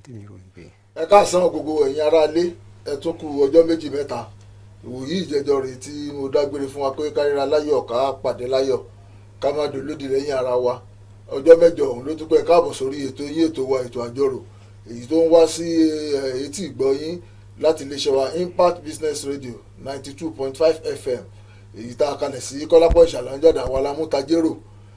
tèmi rò ní pé ẹ káàsán gbogbo ẹ̀yin aráalé ẹ tún kù ọjọ́ méjì mẹ́ta ìwòyí ìjẹjọ rèé tí mo dágbére fún wa pé káríra láyọ̀ ká pàdé láyọ̀ ká má dolódì lẹ́yìn ara wa ọjọ́ mẹ́jọ ọ̀hún ló tún pẹ́ káàbọ̀ sórí ètò yín ètò wa ètò àjọrò èyí tó ń wá sí eh, etí ìgbọ́ yín láti iléeṣẹ́ wa impact business radio ninety two point five fm èyí tá a kalẹ̀ sí kọ́lápọ̀ ìṣàlànjọ́dà wa lámútajérò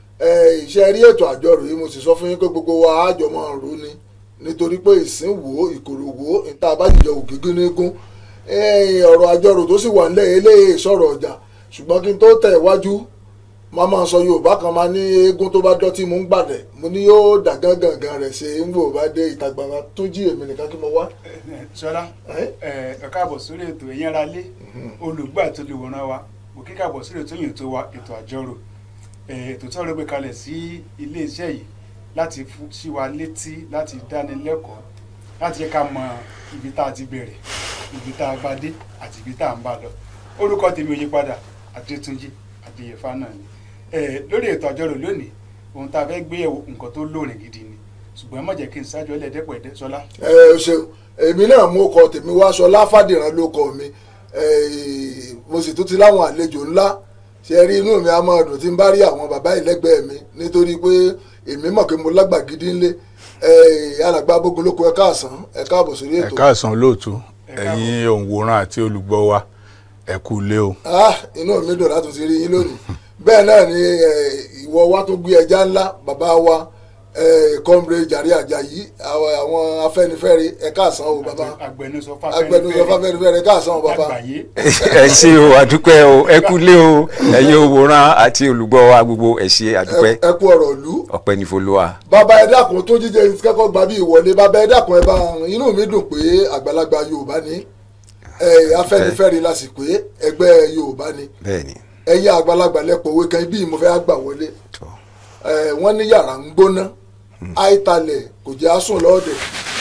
iṣẹ́ rí ètò àjọrò yìí mo sì sọ fún yín pé gbogbo wa àjọ máa rò ni nítorí pé ìsìn wò ìkòrò wò níta bá jìjọ ògégé nígún ọ̀rọ̀ àjọrò tó sì wà nílẹ̀ eléyìí sọ̀rọ̀ ọjà ṣùgbọ́n kí n tó tẹ̀ iwájú máa máa sọ yorùbá kan máa ní eégún tó bá dọ́tí mú ń gbàdẹ̀ mo ní yóò dà gángan rẹ̀ ṣe ń wò bá dé ìta gbangba tó jí èmi nìkan kí mo wá. sọlá Ẹ́? ẹ káàbọ̀ sórí ètò ẹ̀yin ara lé olùgbà tó lè wòran wa kò kí káàbọ̀ sórí ètò yìí tó wa ètò àjọrò ẹ, ètò tí wọ́n gbé kalẹ̀ sí iléeṣẹ́ yìí láti fún sí wa létí láti dáni lẹ́kọ̀ọ́ láti yẹ ká mọ ibi tá a ti bẹ̀rẹ̀ ibi tá a bá dé àti ibi tá a ń bá lọ orúkọ tèmi ò yí padà Adétúnjí Adéyẹfà náà ni ẹ, lórí ètò àjọrò lónìí ohun tá a fẹ́ gbé yẹ̀wò nǹkan tó lóòrìn gidi ni ṣùgbọ́n ẹ má jẹ́ kí n ṣáájú ẹlẹ́dẹ́pọ̀ ẹ̀dẹ́ sọlá ẹ ẹ ṣeun èmi náà mú ọkọ tèmi wá aṣọ láfàdìrán ló kọ mi ẹ, mo sì tún ti láwọn àlejò ńlá ṣe rí inú mi á máa dùn tí n bá rí àwọn bàbá ìlẹ́gbẹ̀ẹ́ mi nítorí pé èmi mọ̀ pé mo lágbà gidi ńlé ẹ, alàgbà abogun ló kọ ẹ káàsán ẹ káàbọ̀ sórí ẹ ètò. káàsán lóòtú Ẹ káàbọ̀. ẹ̀yin òǹwòran àti olùgbọ́ wa ẹ kú ilé o ah inú mi dùn láti ti rí yín lónìí bẹ́ẹ̀ náà ni eh, ìwọ wa tó gbé ẹja ńlá bàbá wa kọ́mbre jàre àjàyí àwọn àwọn afẹ́nifẹ́re ẹ káàsán o bàbá agbẹnusọ agbẹnusọ fáfẹ́nifẹ́re ẹ káàsán o bàbá lágbàáyé ẹ ṣé o àdúpẹ́ o ẹ kú lé o ẹ̀yin òwòrán àti olùgbọ́ wa gbogbo ẹ ṣé àdúpẹ́ ẹ kú ọ̀rọ̀ ìlú ọpẹ́ ní folúwa. bàbá ẹ dákun tó jíjẹ kẹ́kọ̀ọ́ gba bí ìwọlé bàbá ẹ dákun ẹ bá inú mi dùn pé àgbàlagbà yorùbá ni eh, afẹ́nifẹ́re lásìkò ẹgbẹ́ yorùbá ni bẹ́ẹ̀ni ẹ̀yin àgbàlagbà lẹ́pọ̀ òwe kan ibi ìmọ̀fẹ́ àgbà wọlé tó Eh, wọ́n ní yàrá ń gbóná àìtalẹ̀ kò jẹ́ àsùn lọ́ọ̀dẹ̀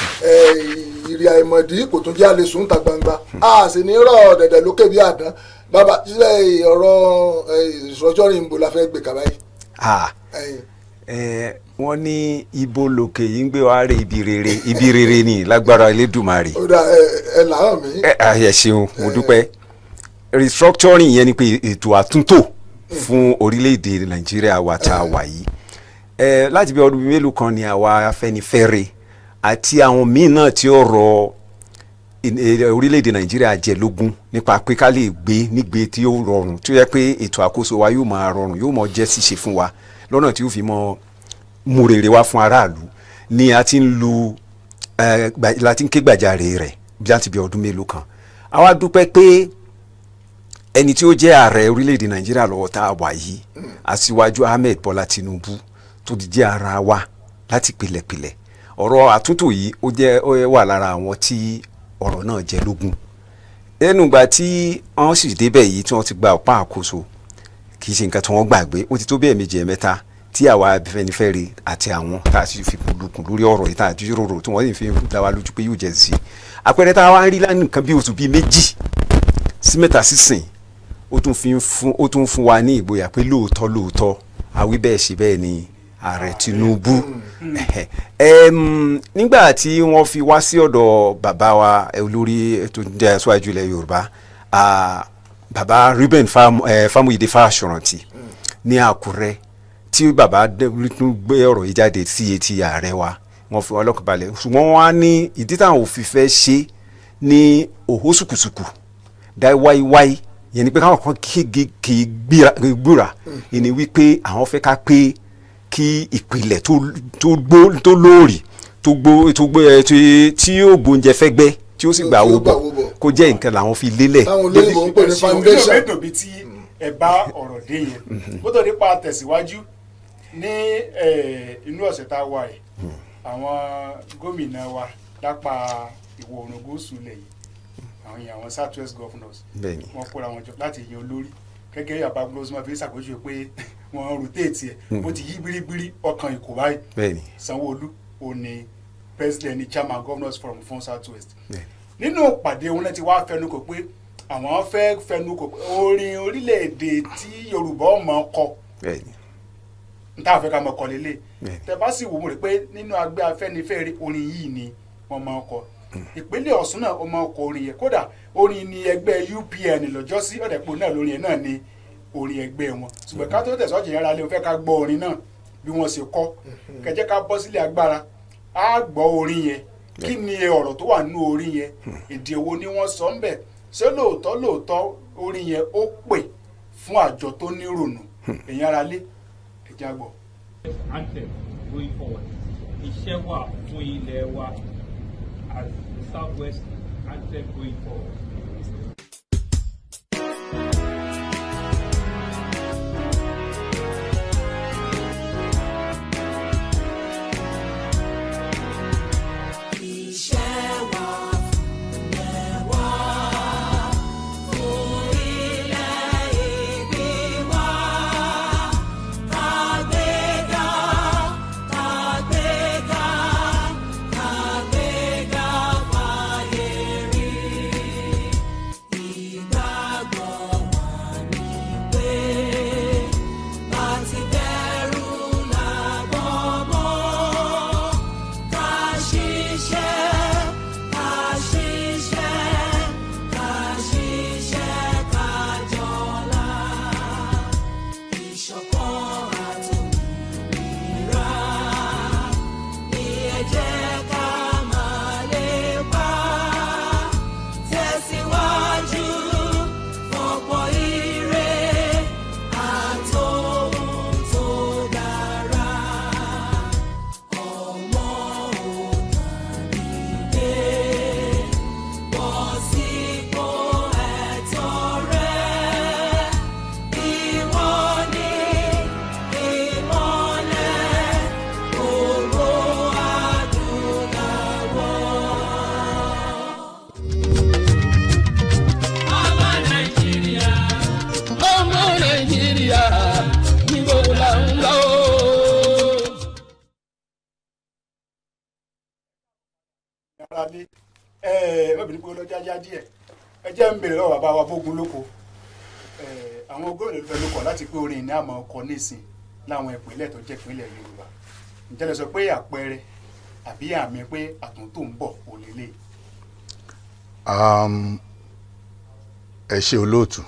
ìrì àìmọ̀dí kò tún jẹ́ àlè sùn ta gbangba a sì ní rọ̀ dẹ̀dẹ̀ lókè bí àdán bàbá ṣíṣe ọ̀rọ̀ ìṣọjọ́rin ìbò la fẹ́ gbé kaba yìí. ah Eh, ẹ wọ́n ní ibo lòkè yìí ń gbé wa rè ibi rere ibi rere ni lágbára Elédùmarè ó dà ẹ làárọ̀ mi ẹ ẹ ṣeun mo dúpẹ́ restructuring yẹn ni pé ètò àtúntò fún orílẹ̀-èdè Nàìjíríà wa tá a wà yìí ẹ láti bí ọdún mélòó kan ni àwa Afẹ́nifẹ́re àti àwọn míì náà tí ó rọ in- eh, orílẹ̀-èdè Nàìjíríà jẹ lógún nípa pé ká lè gbé nígbé tí ó rọrùn tó yẹ pé ètò àkóso wa yóò máa rọrùn yóò mọ jẹ́ ṣíṣe fún wa lọ́nà tí ó fi mọ mú rere wá fún aráàlú ni a ti ń lu eh, gba- la ti ń ké gbàjarè rẹ̀ bí láti bí ọdún mélòó kan àwa dúpẹ́ pé ẹni tí ó jẹ́ ààrẹ orílẹ̀-èdè nàìjíríà lọ́wọ́ tá a wà yìí aṣíwájú ahmed bọ́lá tinubu tó ti jẹ́ ara wa láti pilẹ̀pilẹ̀ ọ̀rọ̀ àtúntò yìí ó jẹ́ ó wà lára àwọn tí ọ̀rọ̀ náà jẹ́ lógún ẹnu ìgbà tí wọ́n sì débẹ̀ yìí tí wọ́n ti gba ọ̀pá àkóso kì í ṣe nǹkan tí wọ́n gbàgbé ó ti tó bẹ́ẹ̀ méjì ẹ̀mẹ́ta tí àwa Afẹ́nifẹ́re àti àwọn tá a sì fi kùlùkùn lórí ọ̀rọ̀ yìí tá a jíròrò tí wọ́n sì fi dá wa lójú pé yóò jẹ́ sí i àpẹẹrẹ tá a wá ń rí lánàá nǹkan bí oṣù bíi méjì sí mẹ́ta sísìn ó tún fi ń fún ó tún fún wa ní ìgboyà pé lóòótọ́ lóòótọ́ àwí bẹ́ẹ̀ ṣe bẹ́ẹ̀ ni ààrẹ Tinubu Ẹm, nígbà tí wọ́n fi wá sí ọ̀dọ̀ bàbá wa eh, olórí tó jẹ́ aṣáájú ilẹ̀ Yorùbá ah, bàbá Reuben Fam- eh, Famuyide Fáṣọ̀rántì ní Àkúrẹ́ tí bàbá dé- tún gbé ọ̀rọ̀ yìí jáde sí etí ààrẹ wa wọ́n fi ọlọ́kàn balẹ̀ ṣùgbọ́n wọ́n á ní ìdí táwọn òfin fẹ́ ṣe ní òhó sùkùsùkù dá wáíwáí yẹn ni pé káwọn kan kége kì í gbéra- gbúra ìní wípé àwọn fẹ́ ká pé kí ìpìlẹ̀ tó tó gbó tó lóòrì tó gbó tó gbó ẹ tí tí yóò gbóúnjẹ fẹ́ gbẹ́ tí ó sì gbà Tí ó wó gbà bọ̀ wó bọ̀. kó jẹ́ nǹkan làwọn fi lélẹ̀ táwọn olóyìnbó ń pè ní foundation inú mi dùn bí tí ẹ bá ọ̀rọ̀ dé yẹn bó tó nípa tẹ̀síwájú ní eh, inú ọ̀sẹ̀ tá a wà yìí àwọn gómìnà wa lápá ìwọ̀ oòrùn gúúsù ilẹ̀ yìí àwọn yẹn àwọn south west governors bẹ́ẹ̀ni wọ́n kóra wọn jọ láti yan olórí gẹ́gẹ́ yàrá gbọ́dọ̀ fi ṣàpèjúwe pé wọ́n rotate ẹ̀ bó ti yí biribiri ọkàn ìkó báyìí bẹ́ẹ̀ni sanwó-olu ò ní president ní chairman governors forum fún south west bẹ́ẹ̀ni nínú ìpàdé wọn náà ti wá fẹnukò pé àwọn fẹ́ fẹnukò pé orin orílẹ̀-èdè tí yorùbá ọmọ kọ bẹ́ẹ̀ni n tá a fẹ́ ká mọ̀ kọ́ lélẹ̀ Bẹ́ẹ̀ni. tẹ bá sì wò ó rẹ̀ pé nínú agbẹ́ afẹ́nifẹ́re orin yìí ni wọ́n máa ń kọ ìpínlẹ̀ ọ̀ṣun náà wọ́n máa ń kọ orin yẹn kódà orin ni ẹgbẹ́ upn lọ́jọ́sí ọ̀dẹ̀pọ̀ náà lórin yẹn náà ni orin ẹgbẹ́ wọn ṣùgbọ́n ká tó tẹ̀sọ́jì yàrá lé o fẹ́ ká gbọ́ orin náà bí wọ́n ṣe kọ́ kẹjẹ́ ká bọ́ sílé agbára á gbọ́ orin yẹn kí ni ọ̀rọ̀ tó wà nínú orin yẹn èdè wo ni wọ́n sọ ń bẹ̀ ṣé lóòótọ́ lóòótọ́ orin yẹn ó pè fún àjọ tó nírònú èyí ara lé ẹ̀já gbọ́. anthem going forward. Iṣẹ́ wà fún ilẹ̀ wa as the southwest anthem going forward. ọmọ nàìjíríà níbo là ń lọ. ara lé ẹ mọ̀bìnrin pé ọlọ́jà já díẹ̀ ẹ jẹ́ ń bèrè lọ́wọ́ bàbá wa bógun lóko ẹ, àwọn gómìnà ló fẹ́ ló kọ̀ láti pé orin ní àmọ́ ọkọ̀ nísìn láwọn ìpínlẹ̀ tó jẹ́ ìpínlẹ̀ Yorùbá ǹjẹ́ lè sọ pé àpẹẹrẹ àbí àmì pé àtúntò ń bọ̀ kò lélẹ̀ Um, ẹ ṣe olóòtú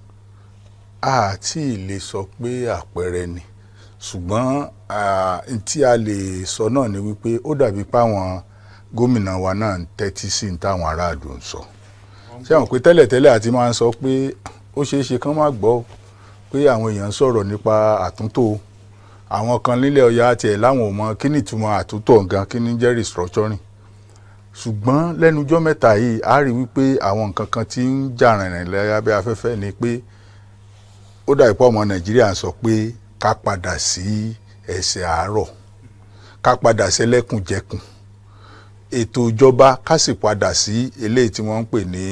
a tí ì lè sọ pé àpẹẹrẹ ni ṣùgbọ́n ah, n tí a lè sọ náà ni wípé ó dàbí páwọn gómìnà wa náà ń tẹ́tí sí ní táwọn aráàlú ń sọ ṣé àwọn pé tẹ́lẹ̀tẹ́lẹ̀ àti máa ń sọ pé ó ṣeé ṣe kán má gbọ́ o, pé àwọn èèyàn ń sọ̀rọ̀ nípa àtúntò o. àwọn kan nílẹ̀ ọ̀yà tiẹ̀ láwọn ò mọ kí ni ìtumọ̀ àtúntò gan kí ni jẹ́ restructuring ṣùgbọ́n lẹ́nujọ́ mẹ́ta yìí a rí wípé àwọn nǹkan kan tí ń jà rìnrìn lábẹ́ afẹ́fẹ́ ni pé ó dàbí pé ọmọ nàìjíríà ń sọ pé ká padà sí ẹsẹ̀ àárọ̀ ká padà sẹ́lẹ̀kùnjẹkùn ètò ìjọba ká sì padà sí eléyìí tí wọ́n ń pè ní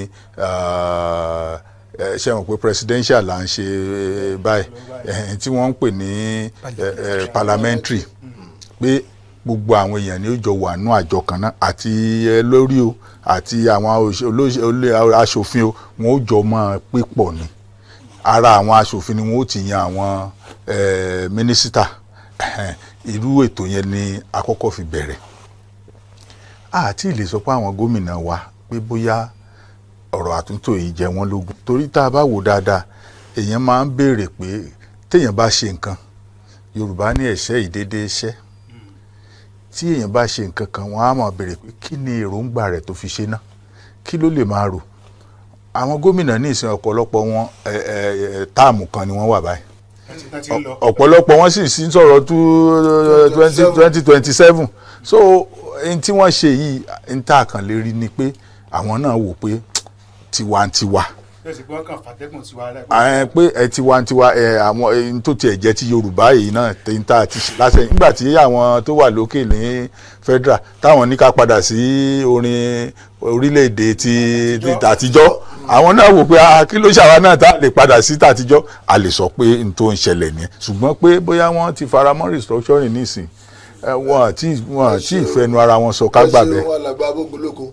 ah, eh, ṣé wọn pé presidential là ń ṣe eh, báyìí eh, tí wọ́n ń pè ní eh, eh, parliamentary pé gbogbo àwọn èèyàn ni ó jọ wà nú àjọ kan náà àti ẹ lórí o àti àwọn òṣè- olóṣè- olè- aṣòfin o wọn ó jọ máa pé pọ̀ ni ara àwọn aṣòfin ni wọn ó ti yan àwọn eh, mínísítà irú ètò yẹn ni àkọ́kọ́ fi bẹ̀rẹ̀ àti lè sọ pé àwọn gómìnà wa pé bóyá ọ̀rọ̀ àtúntò yìí jẹ wọ́n lógún torí tá a bá wò dáadáa èèyàn máa ń béèrè pé téèyàn bá ṣe nǹkan yorùbá ní ẹ̀ṣẹ́ ìdédé iṣẹ́ tí èèyàn bá ṣe nǹkan kan wọ́n á máa béèrè pé kí ni èròǹgbà rẹ̀ tó fi ṣe náà kí ló lè máa rò àwọn gómìnà ní ìsìn ọ̀pọ̀lọpọ̀ wọn ẹ, ẹ, ẹ, táàmù kan ni wọ́n wà báyìí láti tán ti ń lọ ọ̀pọ̀lọpọ̀ wọn sì sí sọ̀rọ̀ two twenty twenty seven so n tí wọ́n ṣe yìí n tá a kàn lè rí ni pé àwọn náà wò pé tiwantiwa yóò sì pé wọ́n kàn fàtẹ́gùn sí wa rẹ̀ ẹ pé ẹ tiwantiwa ẹ àwọn ẹ, n tó tiẹ̀ jẹ́ ti yorùbá yìí náà tí n tá a ti ṣe lásẹ̀ nígbà tí àwọn tó wà lókè ní federal táwọn ní ká padà sí orin orílẹ̀-èdè ti ti tàtijọ́ àwọn náà wò pé ah, kí ló ṣàwa náà tá a lè padà sí tàtijọ́ a lè sọ pé n tó ń ṣẹlẹ̀ nìyẹn ṣùgbọ́n pé bóyá wọ́n ti faramọ́ restructuring nísìn ẹ, wọn àti wọn àti ìfẹnu ara wọn sọ ká gbà ẹ bẹ́ẹ̀. ṣeun alàgbà abógunlóko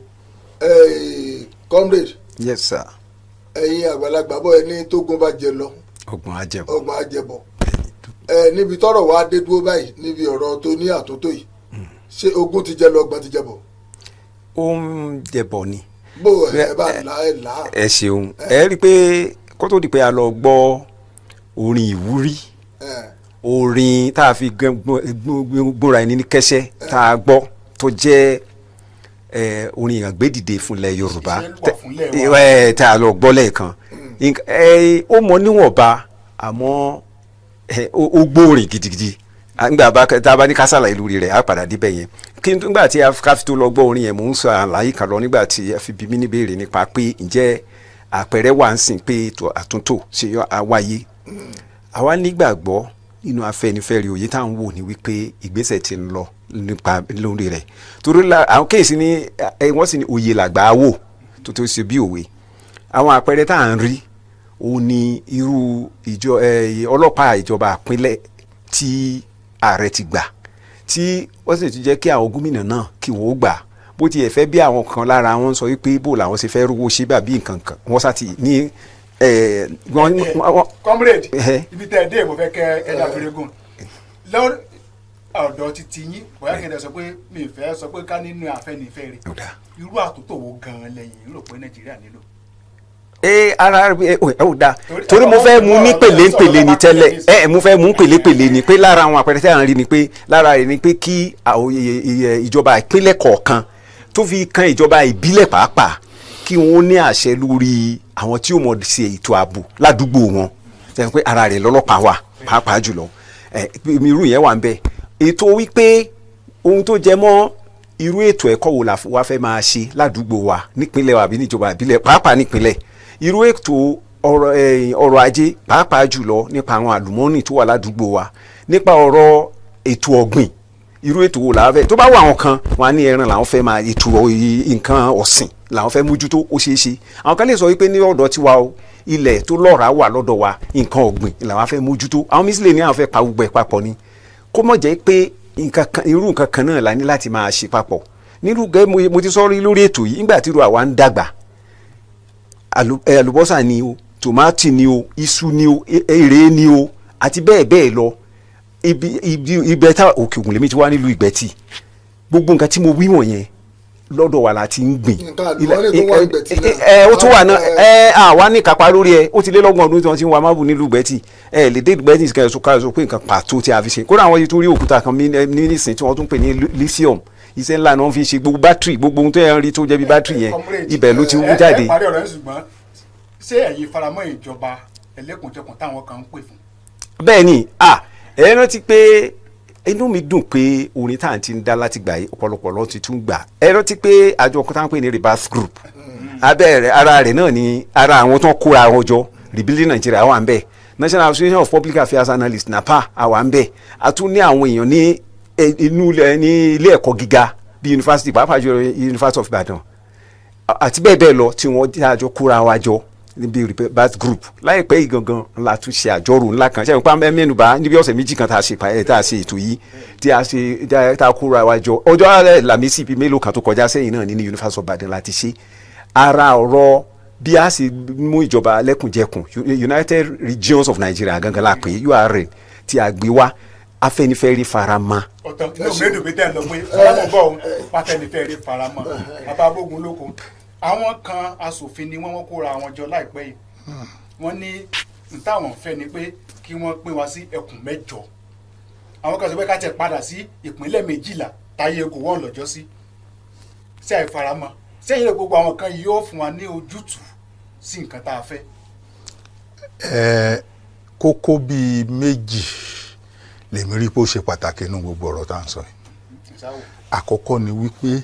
comrade yes sir ẹ̀yin àgbàlagbà bọ́ ẹni tógun bá jẹ lọ ọgbọ̀n ajẹbọ ọgbọ̀n àjẹbọ̀ ẹ níbi tọ́rọ̀ wa dé dúró báyìí níbi ọ̀rọ̀ tó ní àtúntò yìí ṣé ogun ti jẹ lọ ọgbọ̀n ti jẹ bọ̀ ó ń jẹbọ ni bó ẹ bá là ẹ là á. ẹ ṣeun ẹ rí i pé kó tó di pé a lọ gbọ́ orin ìwúrí ẹ orin tá a fi gbẹ- gbọ- gbọ- gbóra ẹni ní kẹsẹ́ tá a gbọ́ tó jẹ́ ẹ, orin àgbédìde fúnlẹ̀ yorùbá Ìṣe wà fúnlẹ̀ wa. ẹ tá a lọ gbọ́ lẹ́ẹ̀kan Nk- ẹ, ó mọ níwọ̀nba àmọ́ ẹ, ó ó gbóòrìn gidigidi À, nígbà bá tá a bá ní ká ṣàlàyé lórí rẹ̀ á padà débẹ̀ yẹn kí n nígbà tí a ká fi tó lọ gbọ́ orin yẹn mò ń sọ àlàyé kan lọ nígbà tí a fi bí mí níbèrè nípa pé ǹjẹ́ àpẹẹrẹ wà ń sìn pé ètò àtúntò ṣe yọ àwáyé àwa nígbàgbọ́ nínú afẹ́nifẹ́re òye tá à ń wò ní wípé ìgbésẹ̀ ti ń lọ nípa lórí rẹ̀ torí la àwọn kéèsì ní ẹ wọ́n sì ní òye làgbà á wò tó tó ṣe bí òwe àwọn àpẹẹrẹ tá à ń rí òun ni irú ìjọ ẹ ọlọ́pàá ìjọba àpínlẹ̀ tí ààrẹ ti gbà tí wọ́n sì ti jẹ́ kí àwọn gómìnà náà kí wọ́n ó gbà bó tiẹ̀ fẹ́ bí àwọn kan lára wọn sọ wípé bó làwọn ṣe fẹ́ rówó ṣe bàbí nǹkan kan wọ́n sá ti ní ẹ wọ́n wọ́n comrade Ẹhẹ́. ibi tẹ́ ẹ dé mo fẹ́ kẹ́ ẹ dá fúrégùn lọ́wọ́ ọ̀dọ̀ títí yín bóyá kí n dẹ̀ sọ pé mi ì fẹ́ sọ pé ká nínú Afẹ́nifẹ́re Ó dáa. irú àtúntò wo gan-an lẹ́yìn rò pé Nàìjíríà nílò. ẹ ara ẹ ò ẹ ò da Torí- torí mo fẹ́ mu ní ọ̀rọ̀- pèlépèlé ni ọ̀rọ̀- tẹ́lẹ̀ ọ̀rọ̀- ẹ ẹ mo fẹ́ mu pèlépèlé ni pé lára àwọn àpẹẹrẹ tí à ń rí ni pé lára rẹ̀ ni pé kí àwọn iye- iye ìjọba ìpínlẹ̀ kọ̀ọ̀kan tó fi kan ìjọba ìbílẹ̀ pàápàá kí wọ́n ní àṣẹ lórí àwọn tí ó mọ̀ ṣe ètò ààbò ládùúgbò wọn sẹ́yìn pé ara rẹ̀ lọ́lọ́pàá wà pàápàá jùlọ ẹ irú yẹn wà ń bẹ ètò wípé ohun tó jẹ mọ́ irú ètò ẹ̀kọ́ wo la f- wa fẹ́ máa ṣe ládùúgbò wa nípínlẹ̀ wa àbí níjọba ìbílẹ̀ pàápàá nípínlẹ̀ irú ètò ọrọ̀ eh, ọrọ̀ ajé pàápàá jùlọ nípa àwọn àlùmọ́ọ́nì tó wà ládùúgbò wa nípa ọ̀rọ̀ ètò ọ̀gbìn irú ètò wo làwọn fẹ́ tó bá wà àwọn kan wọn á ní ẹran làwọn fẹ́ máa ètò ọ̀- nǹkan ọ̀sìn làwọn fẹ́ mójútó ó ṣeé ṣe àwọn kan lè sọ wípé ní ọ̀dọ̀ tiwa o ilẹ̀ tó lọ́ràá wà lọ́dọ̀ wa nǹkan ọ̀gbìn làwọn fẹ́ mójútó àwọn mísílẹ̀ ní àwọn fẹ́ pa gbogbo ẹ̀ papọ̀ ni kó mọ̀ jẹ́ pé nǹkan kan irú nǹkan kan náà la ní láti máa ṣe papọ̀ nírú gẹ́ mo- mo ti sọ rí lórí ètò yìí nígbà tí irú àwa ń dàgbà àlù- ẹ, àlùbọ́sà ni o tòmátì ni o iṣu ni o e- èrè ni o àti bẹ́ẹ̀ bẹ́ẹ̀ lọ ibi ibi ibẹ̀ tá òkè ògùn lèmi ti wá nílùú ìgbẹ́tì gbogbo nǹkan tí mo wí wọ̀nyẹn lọ́dọ̀ wa la ti ń gbìn Nǹkan àlùmọ́ọ́nì tó wà ní Ìgbẹ́tì náà. ẹ ó tún wà náà ẹ àwa ní kápá lórí ẹ ó ti lé lọ́gbọ̀n ọdún tí wọ́n ti ń wa mábù nílùú ìgbẹ́tì ẹ lè dé ìgbẹ́tì kẹ́ ẹ sọ káyọ̀ sọ pé nǹkan pàtó tí a fi ṣe kódà àwọn yìí tún rí òkúta kan ní ní nísìn tí wọ́n tún pè ní lithium iṣẹ́ ńlá ni wọ́n fi ṣe gbogbo bátìrì gbogbo ohun tó yẹn rí tó jẹ́ bí bátìrì yẹn Comrade, ibẹ̀ ló ti ẹ- wú ẹ jáde. parí ọ̀rọ̀ yẹn ṣùgbọ́n ṣé ẹ̀yin faramọ́ ìjọba ẹlẹ́kùnjẹkùn táwọn kan ń pè fún. bẹ́ẹ̀ ni à ẹ rántí pé inú mi dùn pé orin tá à ń ti ń dá láti gbà yìí ọ̀pọ̀lọpọ̀ ló ti tún gbà ẹ rántí pé àjọ kan tá à ń pè ní rebirth group abẹ́ rẹ̀ ara rẹ̀ náà ni ara àwọn tó ń kóra wọn jọ rebuilding Nigeria wà ń bẹ̀ National Association of Public Affairs Analysts NAPA àwa ń bẹ̀ a tún ní àwọn èèyàn ní eh, inú ilẹ̀- ní ilé ẹ̀kọ́ gíga bíi yunifásitì pàápàá jùlọ University of Ibadan àti bẹ́ẹ̀ bẹ́ẹ̀ lọ tí wọ́n jẹ́ àjọ kóra wa jọ níbi rebirth group láìpẹ́ yìí gangan la tún ṣe àjọrò ńlá kan ṣẹ́yìn pa mẹ́nuba níbi ọ̀sẹ̀ méjì kan tá a ṣe pa- tá a ṣe ètò yìí tí a ṣe tá a kóra wa jọ ọjọ́ alẹ́ làmísì bíi mélòó kan tó kọjá sẹ́yìn náà ní ní University of Ibadan láti ṣe ara ọ̀rọ̀ bí a ṣe mú ìjọba lẹ́kùnjẹkùn United Regions of Nigeria gangan la pè é URN tí a gbé wá Afẹ́nifẹ́re farama ọ̀tọ̀ inú mi dùn pé tẹ́ ẹ lọ pé ọlọ́mọ bọ̀ ọ́n Afẹ́nifẹ́re faramọ́ bàbá abógun lóko àwọn kan asòfin ni wọ́n wọ́n kóra wọn jọ láìpẹ́ yìí wọ́n ní n táwọn fẹ́ ni pé kí wọ́n pín wa sí ẹkùn mẹ́jọ àwọn kan sọ pé ká tẹ̀ padà sí ìpínlẹ̀ méjìlá táyé kò wọ́n lọ́jọ́ sí sí àìfaramọ́ sẹ́yìn lè gbogbo àwọn kan yìí yóò fún wa ní ojútùú sí nǹkan tá a fẹ́. ẹ kókó bíi méjì lèmi rí pé ó ṣe pàtàkì nínú gbogbo ọ̀rọ̀ tá à ń sọ yìí ìsáwò àkọ́kọ́ ni wípé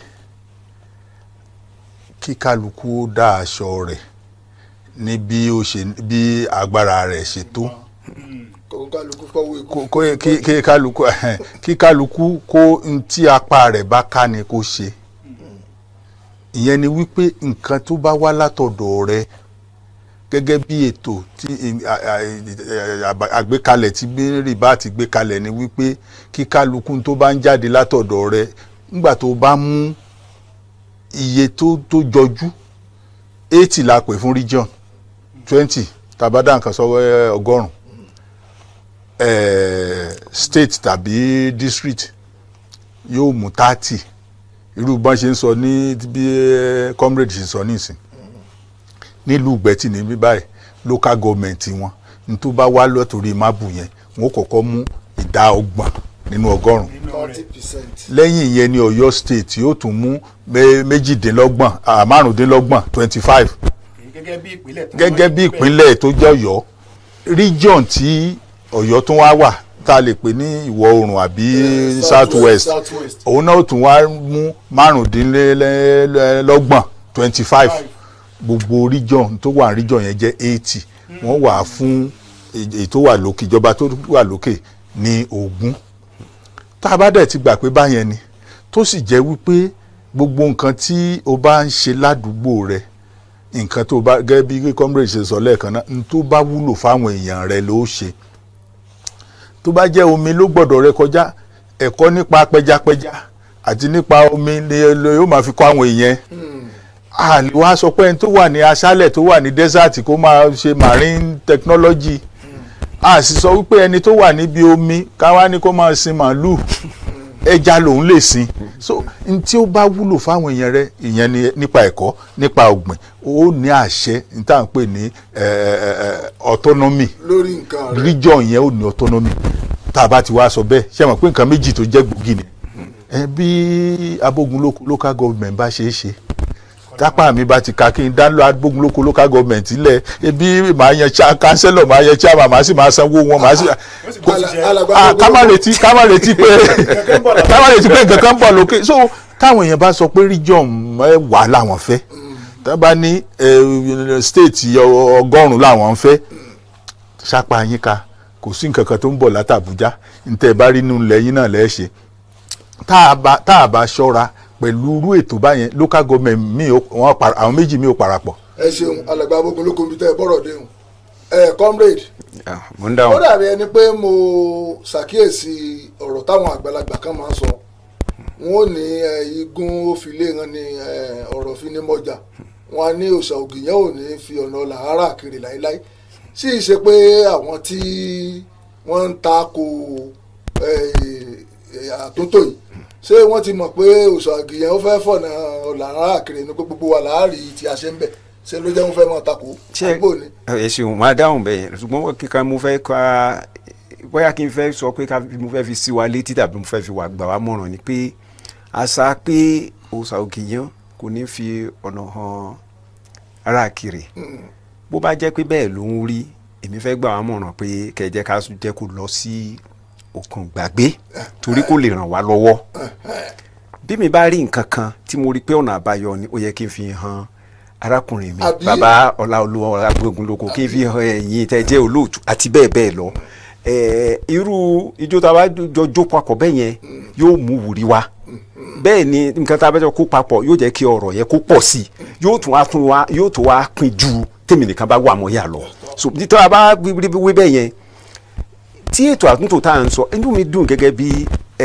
kí kálukú ó dá aṣọ rẹ̀ ní bí ó ṣe bí agbára rẹ̀ ṣe tó kò kálukú fọwọ́ ikú. kó- kó- kí kí kálukú kí kálukú kó n tí apá rẹ̀ bá ká ni kó ṣe ìyẹn ni wípé nǹkan tó bá wá látọ̀dọ̀ rẹ̀ gẹ́gẹ́ bí ètò tí à- à- à- àgbékalẹ̀ tí bẹ́ẹ̀rì bá ti gbé kalẹ̀ ni wípé kí kálukú tó bá ń jáde látọ̀dọ̀ rẹ̀ nígbà tó bá mú iye tó tó jọjú eighty la pè fún region twenty tàbádà nǹkan sọ ẹ, ọgọ́rùn eh, state tàbí district yóò mú thirty irú bọ́n ṣe ń sọ ní bí eh, comrade ṣe sọ nísìn nílùú gbẹ̀tì ní bí báyìí local government wọn ní tó bá wá lọ́tòrí mábù yẹn wọn ó kọ́kọ́ mú ìdá ọgbọ̀n nínú ọgọ́rùn thirty percent. lẹ́yìn ìyẹn ní ọ̀yọ́ state yóò tún mú mé- méjìdínlọ́gbọ̀n ah, márùndínlọ́gbọ̀n twenty five gẹ́gẹ́ bí ìpínlẹ̀ tó gẹ́gẹ́ bí wọ́n ní ìpínlẹ̀ tó jẹ́ ọ̀yọ́ region tí ọ̀yọ́ tún wá wà tá a lè pè ní ìwọ̀ oòrùn àbí Eh, south west south west. òun náà tún wá mú márùndínlọ́gbọ̀n twenty five gbogbo region tó wà region yẹn jẹ́ eighty wọ́n wà fún èyí tó wà lókè ìjọba tó wà lókè ní ogún tá a bá dẹ̀ ti gbà pé báyẹn ni tó sì jẹ́ wípé gbogbo nǹkan tí o bá ń ṣe ládùúgbò rẹ nǹkan tó bá gẹ́gẹ́ bí comrade ṣe sọ lẹ́ẹ̀kan náà n tó bá wúlò fáwọn èèyàn rẹ ló ṣe tó bá jẹ́ omi ló gbọ́dọ̀ rẹ kọjá ẹ̀kọ́ nípa pẹjapẹja àti nípa omi ni yóò máa fi kọ́ àwọn èèyàn a lè wá sọ pé ẹni tó wà ní aṣálẹ̀ tó wà ní desert kó máa ṣe marine technology a sì sọ wípé ẹni tó wà níbi omi káwá ní kó máa sin màálù ẹja lòun lè sin so n tí ó bá wúlò fáwọn èèyàn rẹ ìyẹn ni nípa ẹ̀kọ́ nípa ọ̀gbìn ó ní àṣẹ n tá à ń pè ní eh, eh, eh, autonomy lórí nǹkan rẹ̀. region yẹn ò ní autonomy tá a bá ti wá sọ bẹ́ẹ̀ ṣé mọ̀ pé nǹkan méjì tó jẹ́ gbòógì ni ẹ bí abógun local government bá ṣe é ṣe tápá mi bá ti ka kí n dá lọ abógun local government lẹ̀ ebi màá yan cha councillor màá yan chairman màá sì máa sanwó wọn màá sì ó sì gbọ́dọ̀ jẹ́ alàgbà ah ká má gbogbo- retí ká má retí pé ká má retí pé nǹkan kan ń bọ̀ lókè so táwọn èèyàn bá sọ pé region mẹ́wàá làwọn fẹ́ tá bá ní eh, state ọ- ọgọ́rùn-ún làwọn ń fẹ́ sápá yín ká kò sí nǹkan kan tó ń bọ̀ látàbújá ntẹ́ bá rí nínú ilẹ̀ yín náà lẹ́ẹ̀ ṣe tá a bá tá a bá ṣọ́ra pẹ̀lú irú ètò báyẹn local government mi ò wọ́n para- àwọn méjì mi ò parapọ̀ ẹ ṣeun alàgbà gbogbo lóko ibi tẹ́ ẹ bọ́rọ̀ déhùn. ẹ comrade Ah, mo ń ó dáhùn. dàbí ẹni pé mo ṣàkíyèsí ọ̀rọ̀ táwọn àgbàlagbà kan máa ń sọ wọn ò ní ẹ, igun ó fi lé wọn ní ẹ, ọ̀rọ̀ fi ní mọ́jà wọn á ní òòṣà ògìyàn ò ní fi ọ̀nà làárà kiri láéláé sì í ṣe pé àwọn tí wọ́n ń ta ko ẹ, ẹ, àtúntò yìí ṣé wọ́n ti mọ̀ pé òòṣà ògìyàn ó fẹ́ fọ̀nà làárà kiri ní pé gbogbo wa láàárí tí a ṣe ń bẹ̀ ṣé ló jẹ́ wọ́n fẹ́ mọ̀ tako ṣe àgbò ni. ẹ ṣeun máa dáhùn bẹ́ẹ̀ ṣùgbọ́n kíkan mo fẹ́ ká bóyá kí n fẹ́ sọ pé ká mo fẹ́ fi sí wa létí tàbí mo fẹ́ fi wà gbà wá mọ̀ràn ni pé àṣà pé òòṣà òkèèyàn kò ní fi ọ̀nà hàn ara kiri bó bá jẹ́ pé bẹ́ẹ̀ ló ń rí èmi fẹ́ gbà wá mọ̀ràn pé kẹjẹ́ ká jẹ́ kó lọ sí òkun gbàgbé torí kó lè ràn wá lọ́wọ́ bí mi bá rí nǹkan kan tí mo rí pé ọ̀nà àbáyọ ni ó yẹ kí n fi hàn arákùnrin mi Àbí? bàbá ọláolúwa agbógun lóko kí n fi hàn ẹ̀yin tẹ́ jẹ́ olóòtú àti bẹ́ẹ̀ bẹ́ẹ̀ lọ Eh, irú ijó tá a bá jọ jó papọ̀ bẹ́ẹ̀ yẹn yóò mú wùrí wá bẹ́ẹ̀ ni nǹkan tá a bá jọ kó papọ̀ yóò jẹ́ kí ọ̀rọ̀ yẹn kó pọ̀ sí i yóò tún wá fún wa yóò tún wá pin ju tèmi nìkan bá wà mọ́ yà lọ so tí a bá wí wí bẹ́ẹ̀ yẹn tí ètò àtúntò tá à ń sọ inú mi dùn gẹ́gẹ́ bí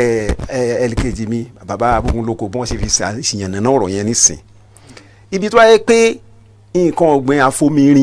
ẹlẹ́kejì mi bàbá abúgbòlóko bí wọ́n ṣe fi ṣìyànnà náà ọ̀rọ̀ yẹn nísìn ibi tó wáyé pé nǹkan ọ̀gbìn afomirin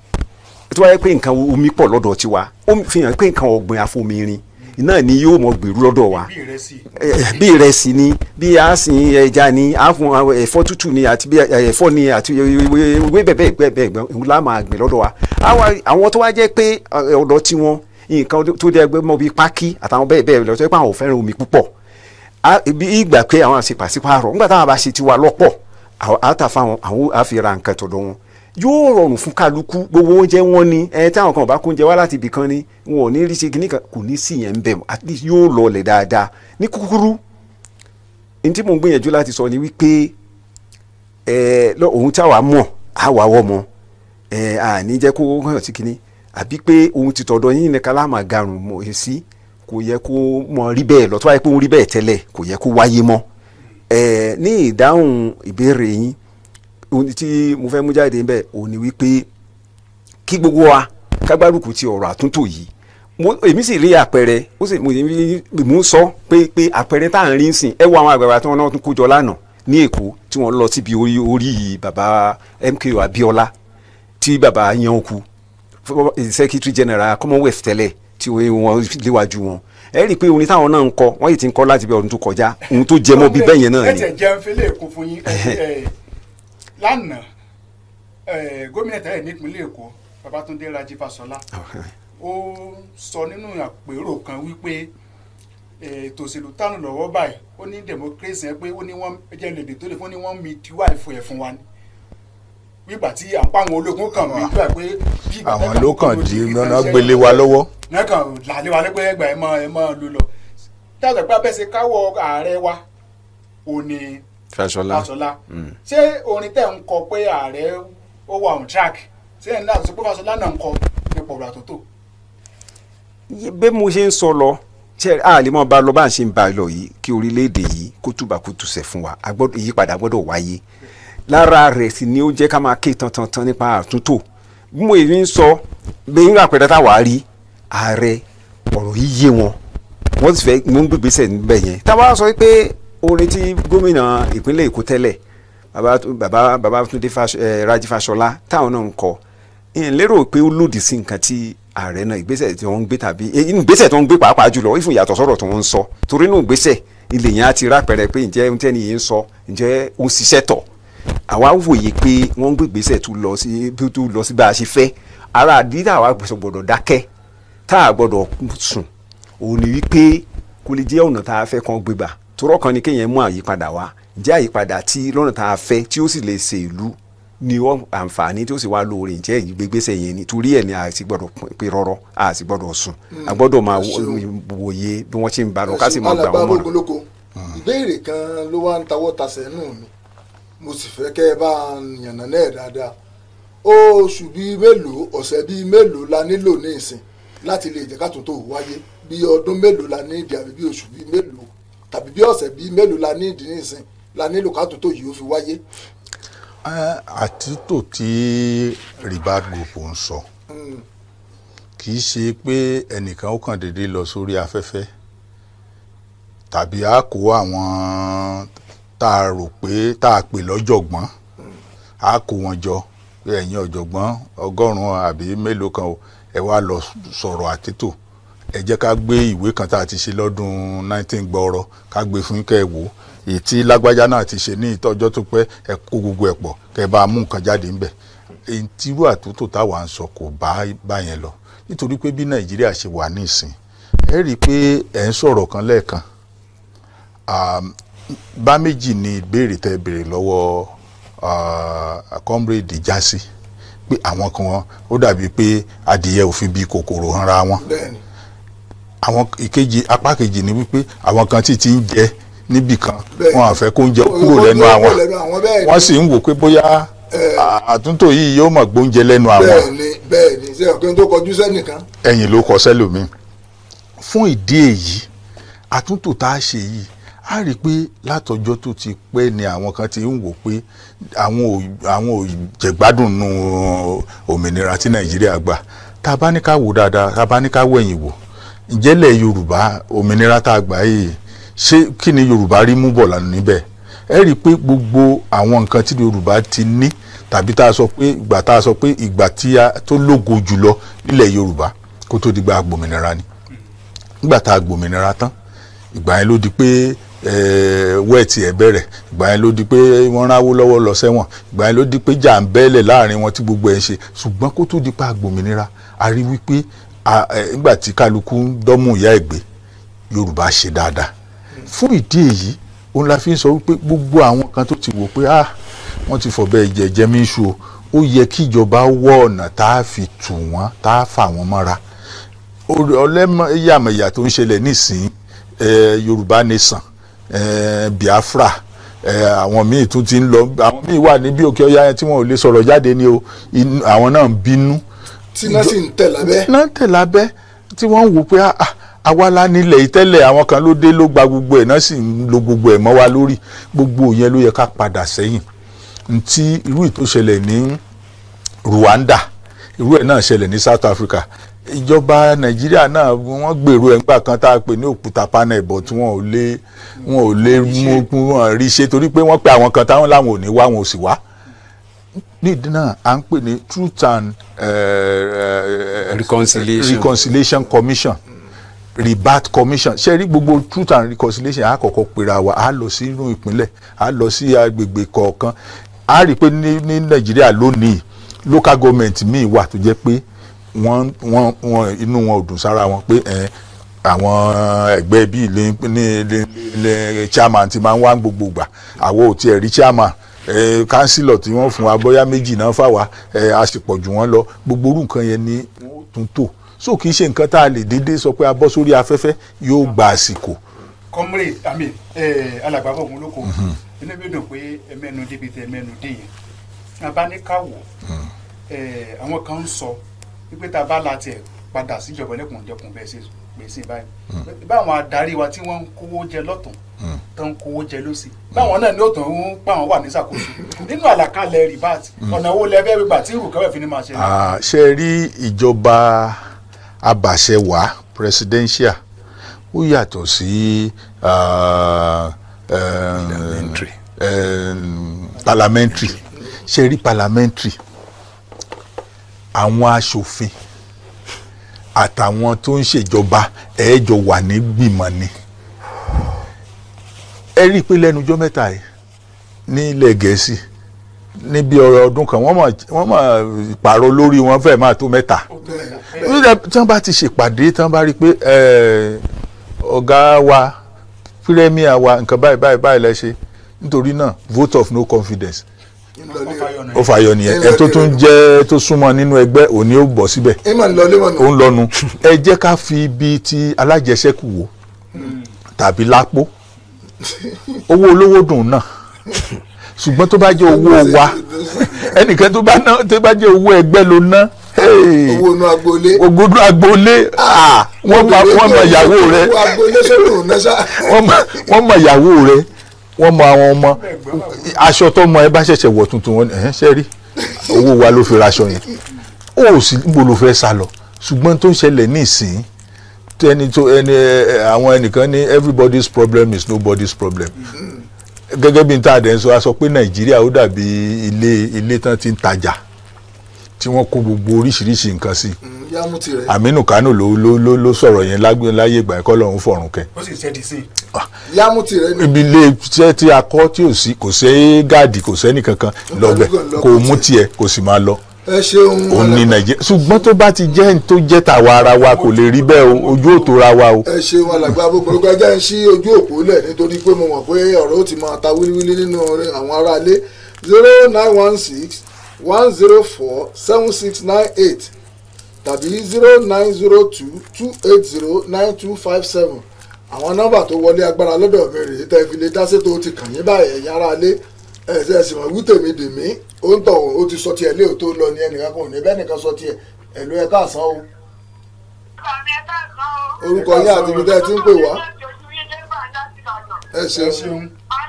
tó wáyé pé nǹkan omi pọ̀ lọ́dọ̀ tiwa ó fi hàn pé nǹkan ọ̀gbìn afomirin náà ni yóò mọ gbèrú lọ́dọ̀ wa bí ìrẹsì Eh, bí ìrẹsì ni bí a sin ẹja ni a fún àwọn ẹ̀fọ́ tútù ni àti bí eh, ẹ̀fọ́ ni àti ewé bẹ́ẹ̀ bẹ́ẹ̀ bẹ́ẹ̀ bẹ́ẹ̀ bẹ́ẹ̀ la máa gbìn lọ́dọ̀ wa Àwa- àwọn tó wá jẹ́ pé eh, ọ̀dọ̀ tiwọn nǹkan tó jẹ́ pé mọ́ bí pákí àtàwọn bẹ́ẹ̀ bẹ́ẹ̀ lọ tó jẹ́ pé àwọn ò fẹ́ràn omi púpọ̀ A- bí ìgbà pé àwọn àṣẹ pàṣípààrọ̀ nígbà táwọn bá ṣe tiwa lọ́pọ̀ àwọn àtàfà wọn àwọn àfihàn nǹkan tọ̀dọ̀ wọn yóò rọrùn fún kálukú gbogbo oúnjẹ wọn ni ẹ táwọn kan ò bá kó oúnjẹ wá láti ibì kan ni wọn ò ní rí ṣe kíní kan kò ní sí yẹn ń bẹ̀ at least yóò lọlẹ̀ dáadáa ní kúkúrú n tí mò ń gbìyànjú láti sọ ni wípé ẹ lọ òun táwa mọ̀ àwa wọ́ mọ́ ẹ àní jẹ́ kó hàn sí kíní àbí pé òun ti tọ̀dọ̀ yín ní kálámà garùn mọ̀ ẹ́ sí kò yẹ kó mọ rí bẹ́ẹ̀ lọ́tọ́ wáyé pé òun rí bẹ́ẹ̀ tẹ́lẹ̀ kò yẹ kó wáyé mọ́ ẹ ní ìdáhùn ìbéèrè yín ohun tí mo fẹ́ mú jáde bẹ́ẹ̀ òun ni wípé kí gbogbo wa kágbárùkù ti ọ̀rọ̀ àtúntò yìí mo èmi sì rí àpẹẹrẹ ó sì mo rí- mo ń sọ pé pé àpẹẹrẹ tá à ń rí sìn ẹ wo àwọn àgbàgbà tí wọn náà tún kó jọ lánàá ní èkó tí wọn lọ síbi orí orí baba MKO Abiola tí baba yan kú secretary general commonwealth tẹ́lẹ̀ tí wọ́n léwájú wọn ẹ rí i pé orin táwọn náà ń kọ wọ́n yìí ti ń kọ láti bí ọdún tó kọjá ohun tó jẹ mọ́ bí bẹ́ẹ̀ yẹn náà ẹ ni tẹ̀ jẹun fẹ́lẹ́ èkó fún yín ẹ, ẹ, lánàá ẹ, gómìnà tẹ́lẹ̀ nípínlẹ̀ èkó babatunde raji fasola ó sọ nínú àpérò kan wípé ẹ, ètò òṣèlú tánu lọ́wọ́ báyìí ó ní democracy yẹn pé ó ní wọ́n jẹ́ lèdè tó lè fún ní wọ́n mi tiwa ìfọ̀ ẹ̀ fún wa ni wígbà tí à ń pa àwọn ológun kan mi gbà pé bí ìgbà àwọn tẹ́lẹ̀ ló kò kàn lòdì di kí náà kan ṣe gbélé wa lọ́wọ́ nǹkan làlẹ́ wa lẹ́gbẹ́ ẹgbà ẹ̀ mọ́ ẹ̀ mọ́ ló lọ dáàbò pé abẹ́sẹ̀ káwọ́ ààrẹ wa ò ní Fáṣọlá Fáṣọlá ṣé orin tẹ̀ ń kọ pé ààrẹ ó wà on track ṣé ẹ̀ ń dáàbò sọ pé Fáṣọlá náà ń kọ nípa ọ̀rọ̀ àtúntò bí mo ṣe ń sọ lọ ṣe a lè mọ bá lọ bá ń ṣe ń bá a lọ yìí kí orílẹ̀-èdè yìí kó túbà kó tùsẹ̀ fún wa A gbọ́dọ̀- ìyípadà gbọ́dọ̀ wáyé lára rẹ̀ sì ni ó jẹ́ ká máa ké tantan nípa àtúntò bí mo èyí ń sọ bí n àpẹẹrẹ táwa rí ààrẹ ọ̀rọ̀ yìí yé wọn wọ́n sì fẹ́ mú gbègbèsẹ̀ níbẹ̀ yẹn táwa sọ pé orin tí gómìnà ìpínlẹ̀ Èkó tẹ́lẹ̀ bàbá bàbá Babátúndé Fáṣ- eh, Rájí Fáṣọlá táwọn náà ń kọ ìyẹn lérò pé ó lòdì sí nǹkan tí ààrẹ náà ìgbésẹ̀ tí wọ́n ń gbé tàbí eh, inú ìgbésẹ̀ tí wọ́n ń gbé pàápàá jùlọ ìfún ìyàtọ̀ sọ̀rọ̀ tí wọ́n ń sọ torí inú ìgbésẹ̀ ilé yẹn á ti rápẹrẹ pé ǹjẹ́ ohun tẹ́ni yìí ń sọ ǹjẹ́ ó ń ṣiṣẹ́ tọ̀ àwa wòye pé wọ́n ń gbé ìgbésẹ̀ tó lọ sí tó lọ sí bá a ṣe fẹ́ ara àdídà àwa gbọ́dọ̀ dákẹ́ tá a gbọ́dọ̀ sùn òun ni wípé kò lè jẹ́ ọ̀nà tá a fẹ́ kàn gbégbà torọ́ kan ni kéèyàn mú àyípadà wá ǹjẹ́ àyípadà tí lọ́nà tá a fẹ́ tí ó sì lè ṣe ìlú ni wọ́n àǹfààní tí ó sì wá lóore ǹjẹ́ ìgbégbèsè yẹn ni torí ẹ̀ ni a sì gbọ́dọ̀ pé rọ́rọ́ a sì gbọ́dọ̀ sùn a gbọ́dọ̀ máa wòye bí wọ́n ṣe ń bá lọ ká sì máa gbà wọ́n mọ̀ràn. olóko ìbéèrè kan ló wá ń tawọ́ tasẹ̀ nù mí mo sì fẹ́ kẹ́ ẹ bá yànnà náà dáadáa oṣù bíi mélòó ọ̀sẹ̀ bíi mélòó la nílò ní ìsìn láti lè jẹ́ kátó tó wáyé bí ọdún mélòó la ní ìdí àbí bí oṣù bíi mélòó tàbí bí ọ̀sẹ̀ bíi mélòó la ní ìdí ní ìsìn la nílò kátó tó yìí ó fi wáyé. àtúntò tí ribat group ń sọ kì í ṣe pé ẹnìkan ó kàn déédéé lọ sórí afẹ́fẹ́ tàbí a kó àwọn tá a rò pé tá a pè lọ́jọ̀gbọ́n a kó wọn jọ pé ẹ̀yin ọ̀jọ̀gbọ́n ọgọ́rùn-ún àbí mélòó kan o ẹ wá lọ sọ̀rọ̀ àtètò ẹ jẹ́ ká gbé ìwé kan tá a ti ṣe lọ́dún 19 gbọ́ọ̀rọ̀ ká gbé fún kẹ́ ẹ wò ó èyí tí lágbájá náà ti ṣe ní ìtọ́jọ́ tó pẹ́ ẹ kó gbogbo ẹ̀ pọ̀ kẹ́ ẹ bá a mú nǹkan jáde ńbẹ̀ èyí tí irú àtúntò táwa ń sọ kò bá bá yẹn lọ nítorí pé bí nàìjíríà ṣe wà ní ìsìn ẹ rí i pé ẹ̀ ń sọ̀rọ̀ kan lẹ́ẹ̀kan bá méjì ni ìbéèrè tẹ́ béèrè lọ́wọ́ comrade jásí pé àwọn kan ó dàbí pé adìyẹ òfin bíi kòkòrò hanra wọn bẹ́ẹ̀ni àwọn ìkejì apá kejì ni wípé àwọn kan tí ti ń jẹ níbì kan Bẹ́ẹ̀ni. wọn àfẹ́ kó ń jẹ kúrò Kó lẹ́nu kúrò àwọn lẹ́nu àwọn, bẹ́ẹ̀ni. wọ́n sì ń wò pé bóyá àtúntò yìí yóò mọ̀ gbóúnjẹ lẹ́nu àwọn bẹ́ẹ̀ni bẹ́ẹ̀ni ṣé ọ̀kẹ́ tó kọjú sẹ́nìkan ẹ̀yìn ló kọ sẹ́lòmíì fún ìdí èyí àtúntò tá a ṣe yìí a rí i pé látọjọ́ tó ti pẹ́ ni àwọn kan ti ń wò pé àwọn ò àwọn ò jẹ̀gbádùn nù òmìnira tí nàìjíríà gbà tá a bá ní ká wò dáadáa tá a bá ní ká wẹ̀yìn wò ìjẹ́lẹ̀ yorùbá òmìnira tá a gbà yìí ṣé kí ni yorùbá rí mú bọ̀ lánàá níbẹ̀ ẹ rí i pé gbogbo àwọn nǹkan tí yorùbá ti ní tàbí tá a sọ pé ìgbà tá a sọ pé ìgbà tí a tó lógo jùlọ nílẹ̀ yorùbá kó tó di gba gbòmìnira ni nígbà tá a gbòmìnira tán ìgbà yẹn ló di pé wẹ́ẹ̀tì ẹ̀ bẹ̀rẹ̀ ìgbà yẹn ló di pé wọ́n ráwó lọ́wọ́ lọ sẹ́wọ̀n ìgbà yẹn ló di pé jà ń bẹ́ẹ̀lẹ̀ láàrin wọn tí gbogbo ẹ̀ ń ṣe ṣùgbọ́n kó tó di pa gbòmìnira a rí wípé a- ẹ, nígbà tí kálukú ń dọ́mú ìyá ẹ̀ gbé yorùbá ṣe dáadáa fún ìdí èyí òun la fi ń sọ wípé gbogbo àwọn kan tó ti wò pé ah wọ́n ti fọ̀bẹ ìjẹ̀jẹ̀ mi ṣu o ó yẹ kí ìjọba wọ ọ̀nà tá a fi tù wọ́n tá a fà wọ́n mọ́ra ọlẹ́yàmẹ̀yà tó ń ṣẹlẹ̀ nísìnyí eh, yorùbá nation eh, biafra eh, àwọn míì tún ti ń lọ àwọn míì wà níbi òkè ọya tí wọn ò lè sọ̀rọ̀ jáde ni o inú- àwọn náà ń bínú tí náà sì ń tẹ̀ lábẹ́ náà tẹ̀ lábẹ́ tí wọ́n ń wò pé ah, ah, àwa la nílẹ̀ yìí tẹ́lẹ̀ àwọn kan ló dé ló gba gbogbo ẹ̀ náà sì ń lo gbogbo ẹ̀ mọ́ wa lórí gbogbo yẹn ló yẹ ká padà sẹ́yìn ntí irú ìtò ṣẹlẹ̀ ní Rwanda irú ẹ̀ náà ṣẹlẹ̀ ní South Africa ìjọba Nàìjíríà náà wọ́n gbèrò ẹ̀ ńgbà kan tá a pè ní òkúta panel bọ̀ tí wọ́n ò lè wọ́n ò lè mú wọn rí ṣe torí pé wọ́n pe àwọn kan táwọn làwọn ò ní wá wọn ò sì wá nídìí náà à ń pè ní Truth and eh, eh, Reconciliation. Reconciliation Commission rebat commission ṣe rí gbogbo truth and reconciliation a kọ́kọ́ pera wa a lọ sínú ìpínlẹ̀ a lọ sí agbègbè kọ̀ọ̀kan a rí i pé ní ní nàìjíríà lónìí local government míì wà tó jẹ́ pé wọ́n wọ́n wọ́n inú wọn ò dùn sára wọn pé ẹ̀ àwọn ẹgbẹ́ bíi ilé ní ilé ilé chairman ti máa ń wá gbogbo gbà àwọn ò tiẹ̀ rí chairman ẹ̀ councillor tí wọ́n fún wa bóyá méjì náà fà wá ẹ̀ a sì pọ̀ jù wọ́n lọ gbogbo orú nǹkan yẹn ni wọ́n tún tò so kì í ṣe nǹkan tá a lè déédéé sọ pé a bọ́ sórí afẹ́fẹ́ yóò gba àsìkò comrade ami alàgbà fọwọ́n lóko inú mi dùn pé ẹmẹ́nu débi tẹ ẹmẹ́nu dé yẹn abáníkàwọ̀ àwọn kan ń sọ wípé tá a bá la tiẹ̀ padà síjọba lẹ́kùnjẹkùn bẹ́ẹ̀ ṣe gbèsè báyìí báwọn adarí wa tí wọ́n ń kówó jẹ lọ́tún tó ń kówó jẹ lọ́sì báwọn náà ní òtún ń pa àwọn wà ní ṣàkóso nínú àlàkalẹ̀ ribat ọ̀nà owó lẹ́fẹ́ gbígbà tí irú kẹfẹ́ fi ní máa ṣe. Ah, ṣe rí ìjọba abàṣẹwàá presidential ó yàtọ̀ sí ah, em, Parliamentary. em, parliamentary ṣe rí parliamentary àwọn aṣòfin àtàwọn tó ń ṣèjọba ẹ̀ẹ́jọ wà ní gbìmọ̀ ni ẹ rí i pé lẹ́nu ọjọ́ mẹ́ta yìí ní ilẹ̀ gẹ̀ẹ́sì níbi ọ̀rọ̀ ọdún kan wọ́n mọ̀ wọ́n mọ̀ pààrọ̀ lórí wọn fẹ́ẹ̀ máa tó mẹ́ta tí wọ́n bá ti ṣèpàdé tí wọ́n bá rí i pé eh, ọ̀gá wa pírẹ́míà wa nǹkan báyìí báyìí báyìí lẹ ṣe nítorí náà vote of no confidence ó fàyọ nìyẹn ẹ tó tún jẹ́ tó súnmọ́ nínú ẹgbẹ́ òní ó bọ̀ síbẹ̀ ìmọ̀ nílọlé mọ̀ ó ń lọ́nu ẹ jẹ́ ká fi ibi ti alájẹsẹ́kù wò tàbí lápò owó olówó dùn náà ṣùgbọ́n tó bá jẹ́ owó wa ẹnìkan tó bá ná tó bá jẹ́ owó ẹgbẹ́ ló ná hey, owó inú agboolé ògùdù agboolé ah, wọ́n mọ wọ́n mọ ìyàwó rẹ owó agboolé sódò náà ṣá wọ́n mọ wọ́n mọ ìyàwó rẹ wọ́n mọ àwọn ọmọ aṣọ tó mọ ẹ bá ṣẹ̀ṣẹ̀ wọ̀ tuntun wọn ẹ̀ ṣe rí owó wa ló fi raṣọ yẹn ó sì níbo ló fẹ́ sá lọ ṣùgbọ́n tó ń ṣẹlẹ̀ ní ìsìn tó ẹni tó ẹni ẹ, àwọn ẹnìkan ní everybody's problem is nobody's problem gẹ́gẹ́ bí n ta àdẹ̀ ń sọ a sọ pé nàìjíríà ó dàbí ilé ilé tán ti ń tajà tí wọ́n kó gbogbo oríṣiríṣi nǹkan sí yámú tirẹ̀ Aminu Kano ló ló ló ló sọ̀rọ̀ yẹn lágbé láyé ìgbà ẹ̀kọ́ lọ́hún fọ̀rùn kẹ́ ó sì ṣẹ́ẹ̀dì sí i yámú tirẹ̀ ni ibi ilé iṣẹ́ tí a kọ́ tí ò sí kò sí gáàdì kò sẹ́ni kankan lọ́bẹ̀ kò mú tiẹ̀ kò sì máa lọ ẹ ṣeun òun ní nàìjíríà ṣùgbọ́n tó bá ti jẹ́ ní tó jẹ́ tàwa ara wa kò lè rí bẹ́ẹ̀ o ojú ò tó ra wa o. ẹ ṣeun alàgbà gbogbo ẹjẹ ń ṣí ojú òpó lẹ̀ nítorí pé mo mọ̀ pé ọ̀rọ̀ ó ti máa ta wíliwíli nínú orin àwọn aráalé zero nine one six one zero four seven six nine eight tàbí zero nine zero two two eight zero nine two five seven àwọn nọ́mbà tó wọlé agbára lọ́dọ̀ mi rèé tẹ́ fi lè dá sétò ó ti kàn yín báyìí ẹ̀yin aráalé ẹ̀ ṣe ẹ̀sìn mọ̀ wí tèmi dè mí ó ń tọ̀ ó ti sọ tiẹ̀ lé òótọ́ lọ ní ẹnìkan kan ò ní bẹ́ẹ̀ nìkan sọ tiẹ̀ ẹ̀lú ẹ̀ káàsán o orúkọ yín àti ibi tẹ́ ẹ ti ń pè wá ẹ ẹ ṣeun ṣeun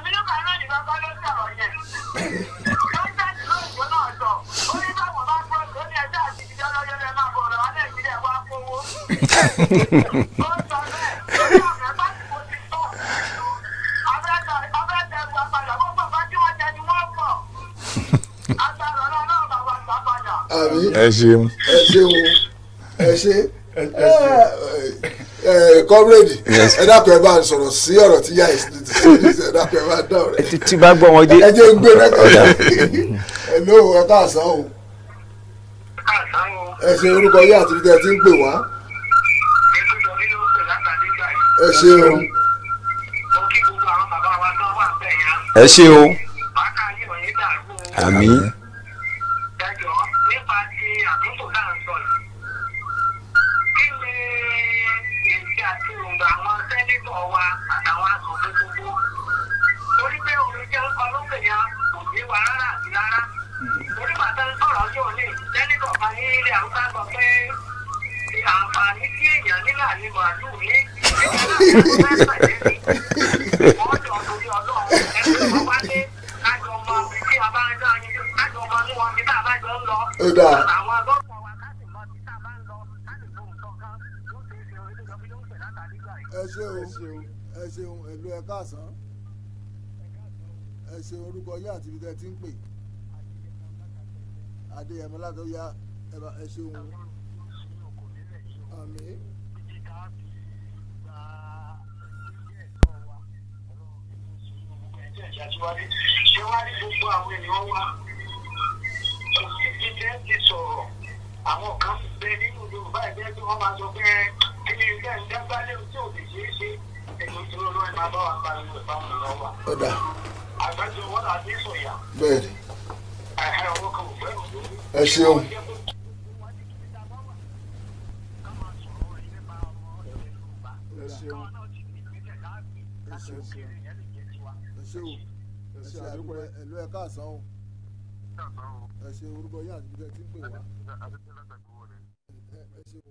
àbí ẹ ṣeun ẹ ṣeun ẹ ṣe ẹ ẹ ṣeun. ẹ kọ́mírèdì ẹ dákun ẹ bá ń sọ̀rọ̀ sí ọ̀rọ̀ tí yá ẹ dákun ẹ bá dá ọ̀rẹ́ tí tí bá gbọ́ wọn dé ẹ jẹ́ ń gbé rẹ́kọ̀dì ẹ ló ẹ káàsán o ẹ ṣe orúkọ yín àti ibi tẹ́ ẹ ti ń pè wá ẹ ṣeun ẹ ṣe o àmì nípa ti àtúntò náà ń sọ yìí kí ni èsì àti òǹgbà àwọn sẹ́nítọ̀ wa àtàwọn asòfin gbogbo torí pé orin jẹ́ ń kọ lókè yẹn kò ní wa rárá àti rárá torí bàtà ń sọ̀rọ̀ ọjọ́ òní sẹ́nítọ̀ kan ní ilé àwùjọ sọ pé àǹfààní tí èèyàn nílà ní màálù ní wọ́n jọ torí ọlọ́run ẹgbẹ́ wọn wá dé kájọ ọmọ ibi tí a bá ń dá yín kájọ ọmọ ní wọn bí tá a bá jọ ń lọ. Ó dáa. àwọn dókítà wa ká sì mọ bí tá a bá ń lọ ká sì lóhùn kankan yóò ṣe é ṣe orí lóbi ló ń pè látàrí gbà yìí. ẹ ṣeun ẹ ṣeun ẹ ló ẹ káàsán ẹ ṣeun orúkọ yín àti ibi tẹ́ ẹ ti ń pè adéyẹmọ látọyà ẹ bá- ẹ ṣeun àmì ṣé wá ní gbogbo àwọn ènìyàn wa kò sí jíjẹ́ ti sọ̀rọ̀ àwọn kan bẹ nínú yorùbá ẹgbẹ́ tí wọ́n máa sọ pé kí ni ilé ẹ̀ ń dágbálẹ̀ tí ò lè ṣeé ṣe ètò ìṣòro lọ́wọ́ ẹ̀ máa bá wa pariwo ẹ̀ fáwọn ènìyàn wa ó dà àgbájọ wọn là ní sọ̀yà bẹ́ẹ̀ ni ẹ̀hẹ́ ọwọ́ kan ò fẹ́ òṣèlú. ẹ ṣeun ẹ ṣeun ẹ ṣeun ẹ ṣeun ẹ ṣe àdúgbò ẹlú ẹ káàsán o ẹ ṣe orúkọ yín àti bíjẹ tí ń pè wá ẹ ẹ ṣeun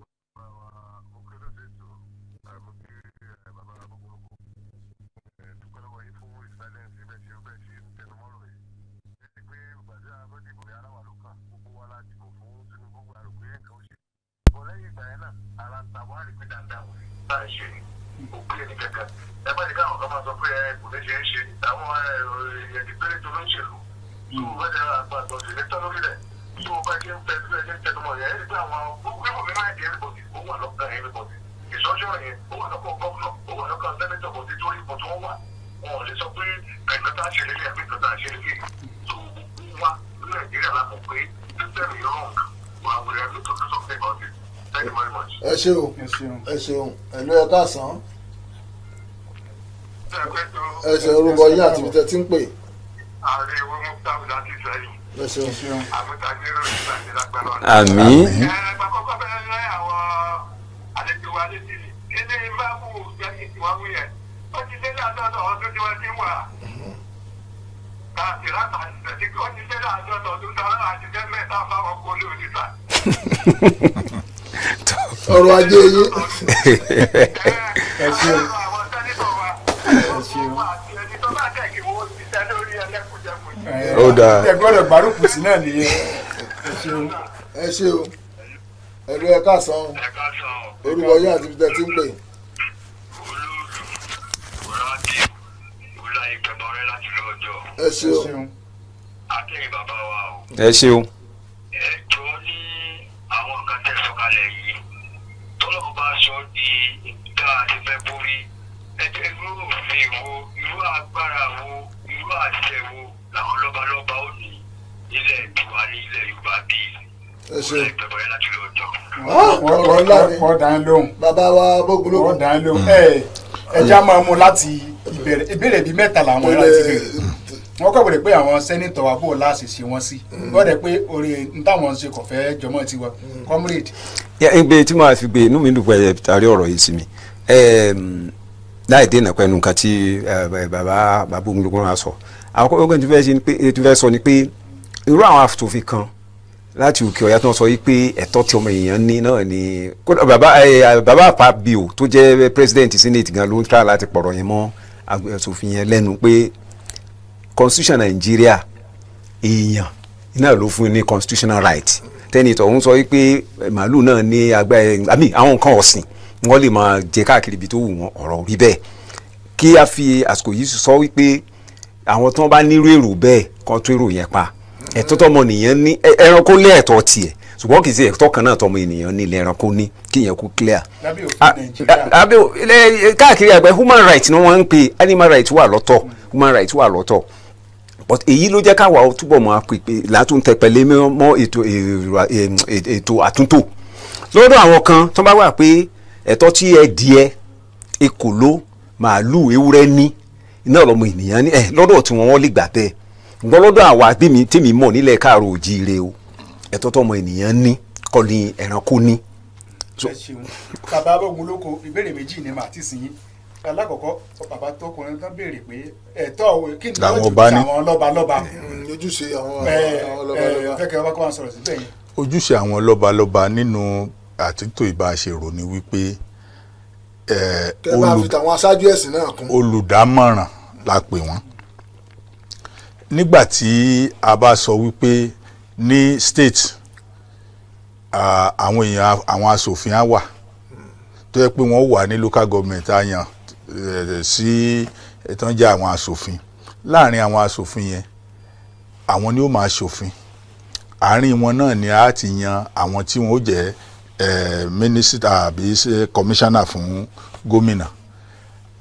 ìsọjọ́ yẹn ó wà lọ́kọ̀ gọ́ọ̀nà ó wà lọ́kọ̀ sẹ́nẹ́tọ̀ bọ̀ nítorí ipò tí wọ́n wà wọn ò lè sọ pé ẹ̀ka tá a ṣe lélẹ̀ àbí ẹ̀ka tá a ṣe lélẹ̀ tó wá ní nàìjíríà la mọ̀ pé system is wrong but we are going to do something about it thank you very much. ẹ ṣeun ẹ ṣeun. ẹ ṣeun ẹlú ẹ káàsán ẹ ẹ ṣe orúkọ yín àti bíjẹ tí ń pè ààrẹ owó mú tábù láti sẹ́yìn ẹ ṣeun ẹ ṣeun. àmútagbérò ìgbà tí lágbára ọ̀nà. àmì ẹ̀ẹ́dẹ̀gbà kọ́kọ́ bẹ̀rẹ̀ lẹ́yìn àwọn àlejò wa létí ni kéde bá wù jẹ́kì tí wọ́n wú yẹn ó ti dé láàdọ́dọ̀ ọdún tí wọ́n ti wà káàkiri láta ìṣẹ̀tì ó ti dé láàdọ́dọ̀ ọdún tí wọ́n láti jẹ́ mẹ́ta fáwọn kó lé òdìsá. ọrọ̀ ajé yín ẹ ṣeun. àwọn sẹ́nitọ̀ wa ẹ ṣeun. wọ́n àti ẹni tó bá tẹ̀ kí wọ́n ti tẹ́ lórí ẹlẹ́kùnjẹkùn ẹ Ó dáa. ẹ gbọ́dọ̀ gbárùkù sí náà nìyẹn. ẹ ṣeun. ẹ ṣeun ẹlú ẹ káàsán ẹ̀ka sàn orúkọ yín àti bíjẹ tí ń pè olóòdù rántí ìwúlá ìgbẹ̀bọ̀ rẹ láti lọ́jọ́ ẹ ẹ ṣeun ṣeun. akẹ́yìn bàbá wa o. ẹ ṣeun ẹjọ́ ní àwọn nǹkan tẹ́ sọ̀kalẹ̀ yìí tọ́lọ́mù bá sọ di tá a ti fẹ́ borí ẹjọ́ irú òfin wo irú agbára wo irú àṣẹ wo làwọn lọ́balọ́ba ó ní ilẹ̀ ìtura ní ilẹ̀ yorùbá bíi ẹ ṣeun ìgbẹ̀bọ̀ yẹn láti lọ́jọ́. ọ̀rọ̀ ńlá ni wọ́n dá ń lóhùn. bàbá wa wọ́n bógunlógún dá ń lóhùn. ẹ ẹja máa mú láti ìbẹ̀rẹ̀ ìbéèrè bíi mẹ́ta làwọn kò ẹ̀rọ lè ti bẹ̀rẹ̀. wọ́n kọ́ bẹ̀rẹ̀ pé àwọn sẹ́nitọ̀ wa bò láàṣì ṣe wọ́n sí. wọ́n dẹ̀ pé orí n táwọn ń ṣe kò fẹ́ jọmọ́ tiwa. comrade Ya, ẹgbẹ́ tí màá fi gbé inú mi dùn pé ẹ tarí ọ̀rọ̀ yìí sí mi Ẹm, láì dènà pẹ̀lú nǹkan tí ẹ, ẹ, bàbá bàbá ogunlógún náà sọ àwọn kọ́kọ́ tí fẹ́ ṣe ni pé tí fẹ́ sọ ni pé irú àwọn asòfin kan láti òkè ọ̀yà tó ń sọ yìí pé ẹ̀tọ́ tí ọmọ èèyàn ní náà ni kódà bàbá ẹ, bàbá àpábíò tó jẹ́ president senate gan ló ń tra láti pọ̀rọ̀ yẹn mọ́ àgbẹ̀ asòfin yẹn lẹ́nu pé constitution nàìjíríà èèyàn náà ló fún ní constitutional right tẹ́ni tọ̀hún sọ wípé eh, màálù náà ní agbá ẹ̀ àmì àwọn nǹkan ọ̀sìn wọ́n lè máa jẹ káàkiri ibi tó wù wọ́n ọ̀rọ̀ rí bẹ́ẹ̀ kí a fi àsìkò yìí sọ wípé àwọn tí wọ́n bá nírú èrò bẹ́ẹ̀ kan tó èrò yẹn pa ẹ̀tọ́ tọmọ nìyẹn ní ẹ- ẹranko lé ẹ̀tọ́ tiẹ̀ ṣùgbọ́n kì í ṣe ẹ̀tọ́ kan náà tọmọ ènìyàn ní ilẹ̀ ẹranko ní kí yẹn kú clear lábẹ́ òfin a- nàìjíríà. a- abẹ́ ò- ilẹ̀ káàkiri àgbẹ̀ human rights ni wọ́n ń pè animal rights wà lọ́tọ̀ human rights wà lọ́tọ̀ but èyí ló jẹ́ káwa ó túbọ̀ mọ́ pèpè látún tẹpẹlẹ mọ́ ètò èrò- em, ètò àtúntò lọ́dọ̀ àwọn kan tó bá wà pé ẹ̀tọ́ tí ẹdìẹ ekòló màálù ewúrẹ́ ní iná lọ́mọ ènìyàn ní ẹ̀ lọ́dọ̀ tí wọ́n wọ́n lè gbà bẹ́ẹ̀ ṣùgbọ́n lọ́dọ̀ àwa bí mi tèmi mọ̀ nílẹ̀ káàró òjíire o ẹ̀tọ́ tọmọ ènìyàn ní kọ́ ni ẹranko ní. ẹ ṣeun bàbá abógun lóko ìbéèrè méjì ni màá ti sìn yín alákọ̀ọ́kọ́ bàbá tọkùnrin kan béèrè pé ẹ̀tọ́ òwe kí ni Làwọn wọ́n ọba ti ní. àwọn lọ́ba lọ́ba Mm, ojúṣe àwọn ẹ àwọn ẹ lọ́balọ́ba fẹ́kẹ́ ọba kó máa sọ̀rọ̀ síbẹ̀ yẹn. ojúṣe àwọn lọ́balọ́ba nínú àtúntò ìbáṣerò ni wípé eh, kẹ bá olù- fi tàwọn aṣáájú ẹ̀sìn náà kún olùdámọ̀ràn la pè wọ́n nígbà tí a bá sọ wípé ní state ah, àwọn èèyàn àwọn asòfin á wà tó yẹ pé wọ́n wà ní local government á yàn eh, sí ìtàn jẹ́ àwọn asòfin láàrin àwọn asòfin yẹn àwọn ni ó máa ṣòfin àárín wọn náà ni a ti yan àwọn tí wọn ó jẹ́ eh, mínísítà àbí ṣe kọmíṣánná fún gómìnà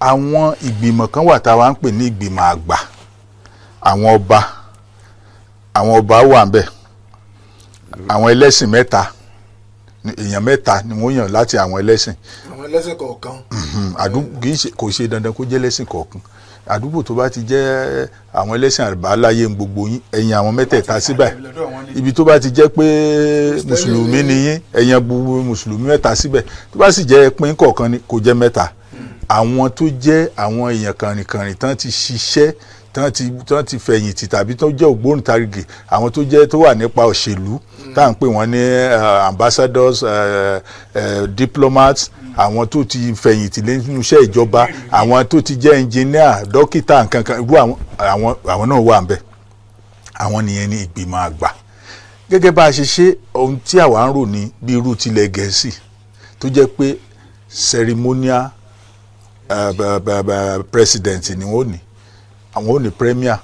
àwọn ìgbìmọ̀ kan wà tá a wá ń pè ní ìgbìmọ̀ àgbà àwọn ọba àwọn ọba wà ń bẹ̀ àwọn ẹlẹ́sìn mẹ́ta ni- èèyàn mẹ́ta ni wọ́n yàn láti àwọn ẹlẹ́sìn àwọn ẹlẹ́sìn kọ̀ọ̀kan àdúgbò kì í ṣe kò ṣe dandan kó jẹ́ ẹlẹ́sìn kọ̀ọ̀kan àdúgbò tó bá ti jẹ́ àwọn ẹlẹ́sìn àbáláyé ń gbogbo yín ẹ̀yìn àwọn mẹ́tẹ̀ẹ̀ta síbẹ̀ lọ́dọ̀ wọn ni ibi tó bá ti jẹ́ pé mùsùlùmí ni yín ẹ̀yàn gbogbo mùsùlùmí mẹ́ta síbẹ̀ tó bá sì jẹ́ pín kọ̀ọ̀kan ni kò jẹ́ mẹ́ta àwọn tó jẹ́ àwọn èèyàn kànrìnkànrìn tán ti ṣiṣẹ́ tán ti tán ti fẹ̀yìntì tàbí tó jẹ́ ògbóǹtarìgì àwọn tó jẹ́ tó wà nípa òṣèlú tá à ń pè wọ́n ní eh, ambassadors eh, eh, diplomats àwọn tó ti fẹ̀yìntì lẹ́nu iṣẹ́ ìjọba àwọn tó ti jẹ́ engineer dókítà nǹkan kan irú àwọn àwọn àwọn náà wà ń bẹ̀ àwọn nìyẹn ní ìgbìmọ̀ àgbà gẹ́gẹ́ bá a ṣe ṣe ohun tí àwa ń rò ní bí irú tilẹ̀ gẹ̀ẹ́sì tó jẹ́ pé ceremonial uh, b- b- b- president ni wọ́n ní àwọn ò ní premier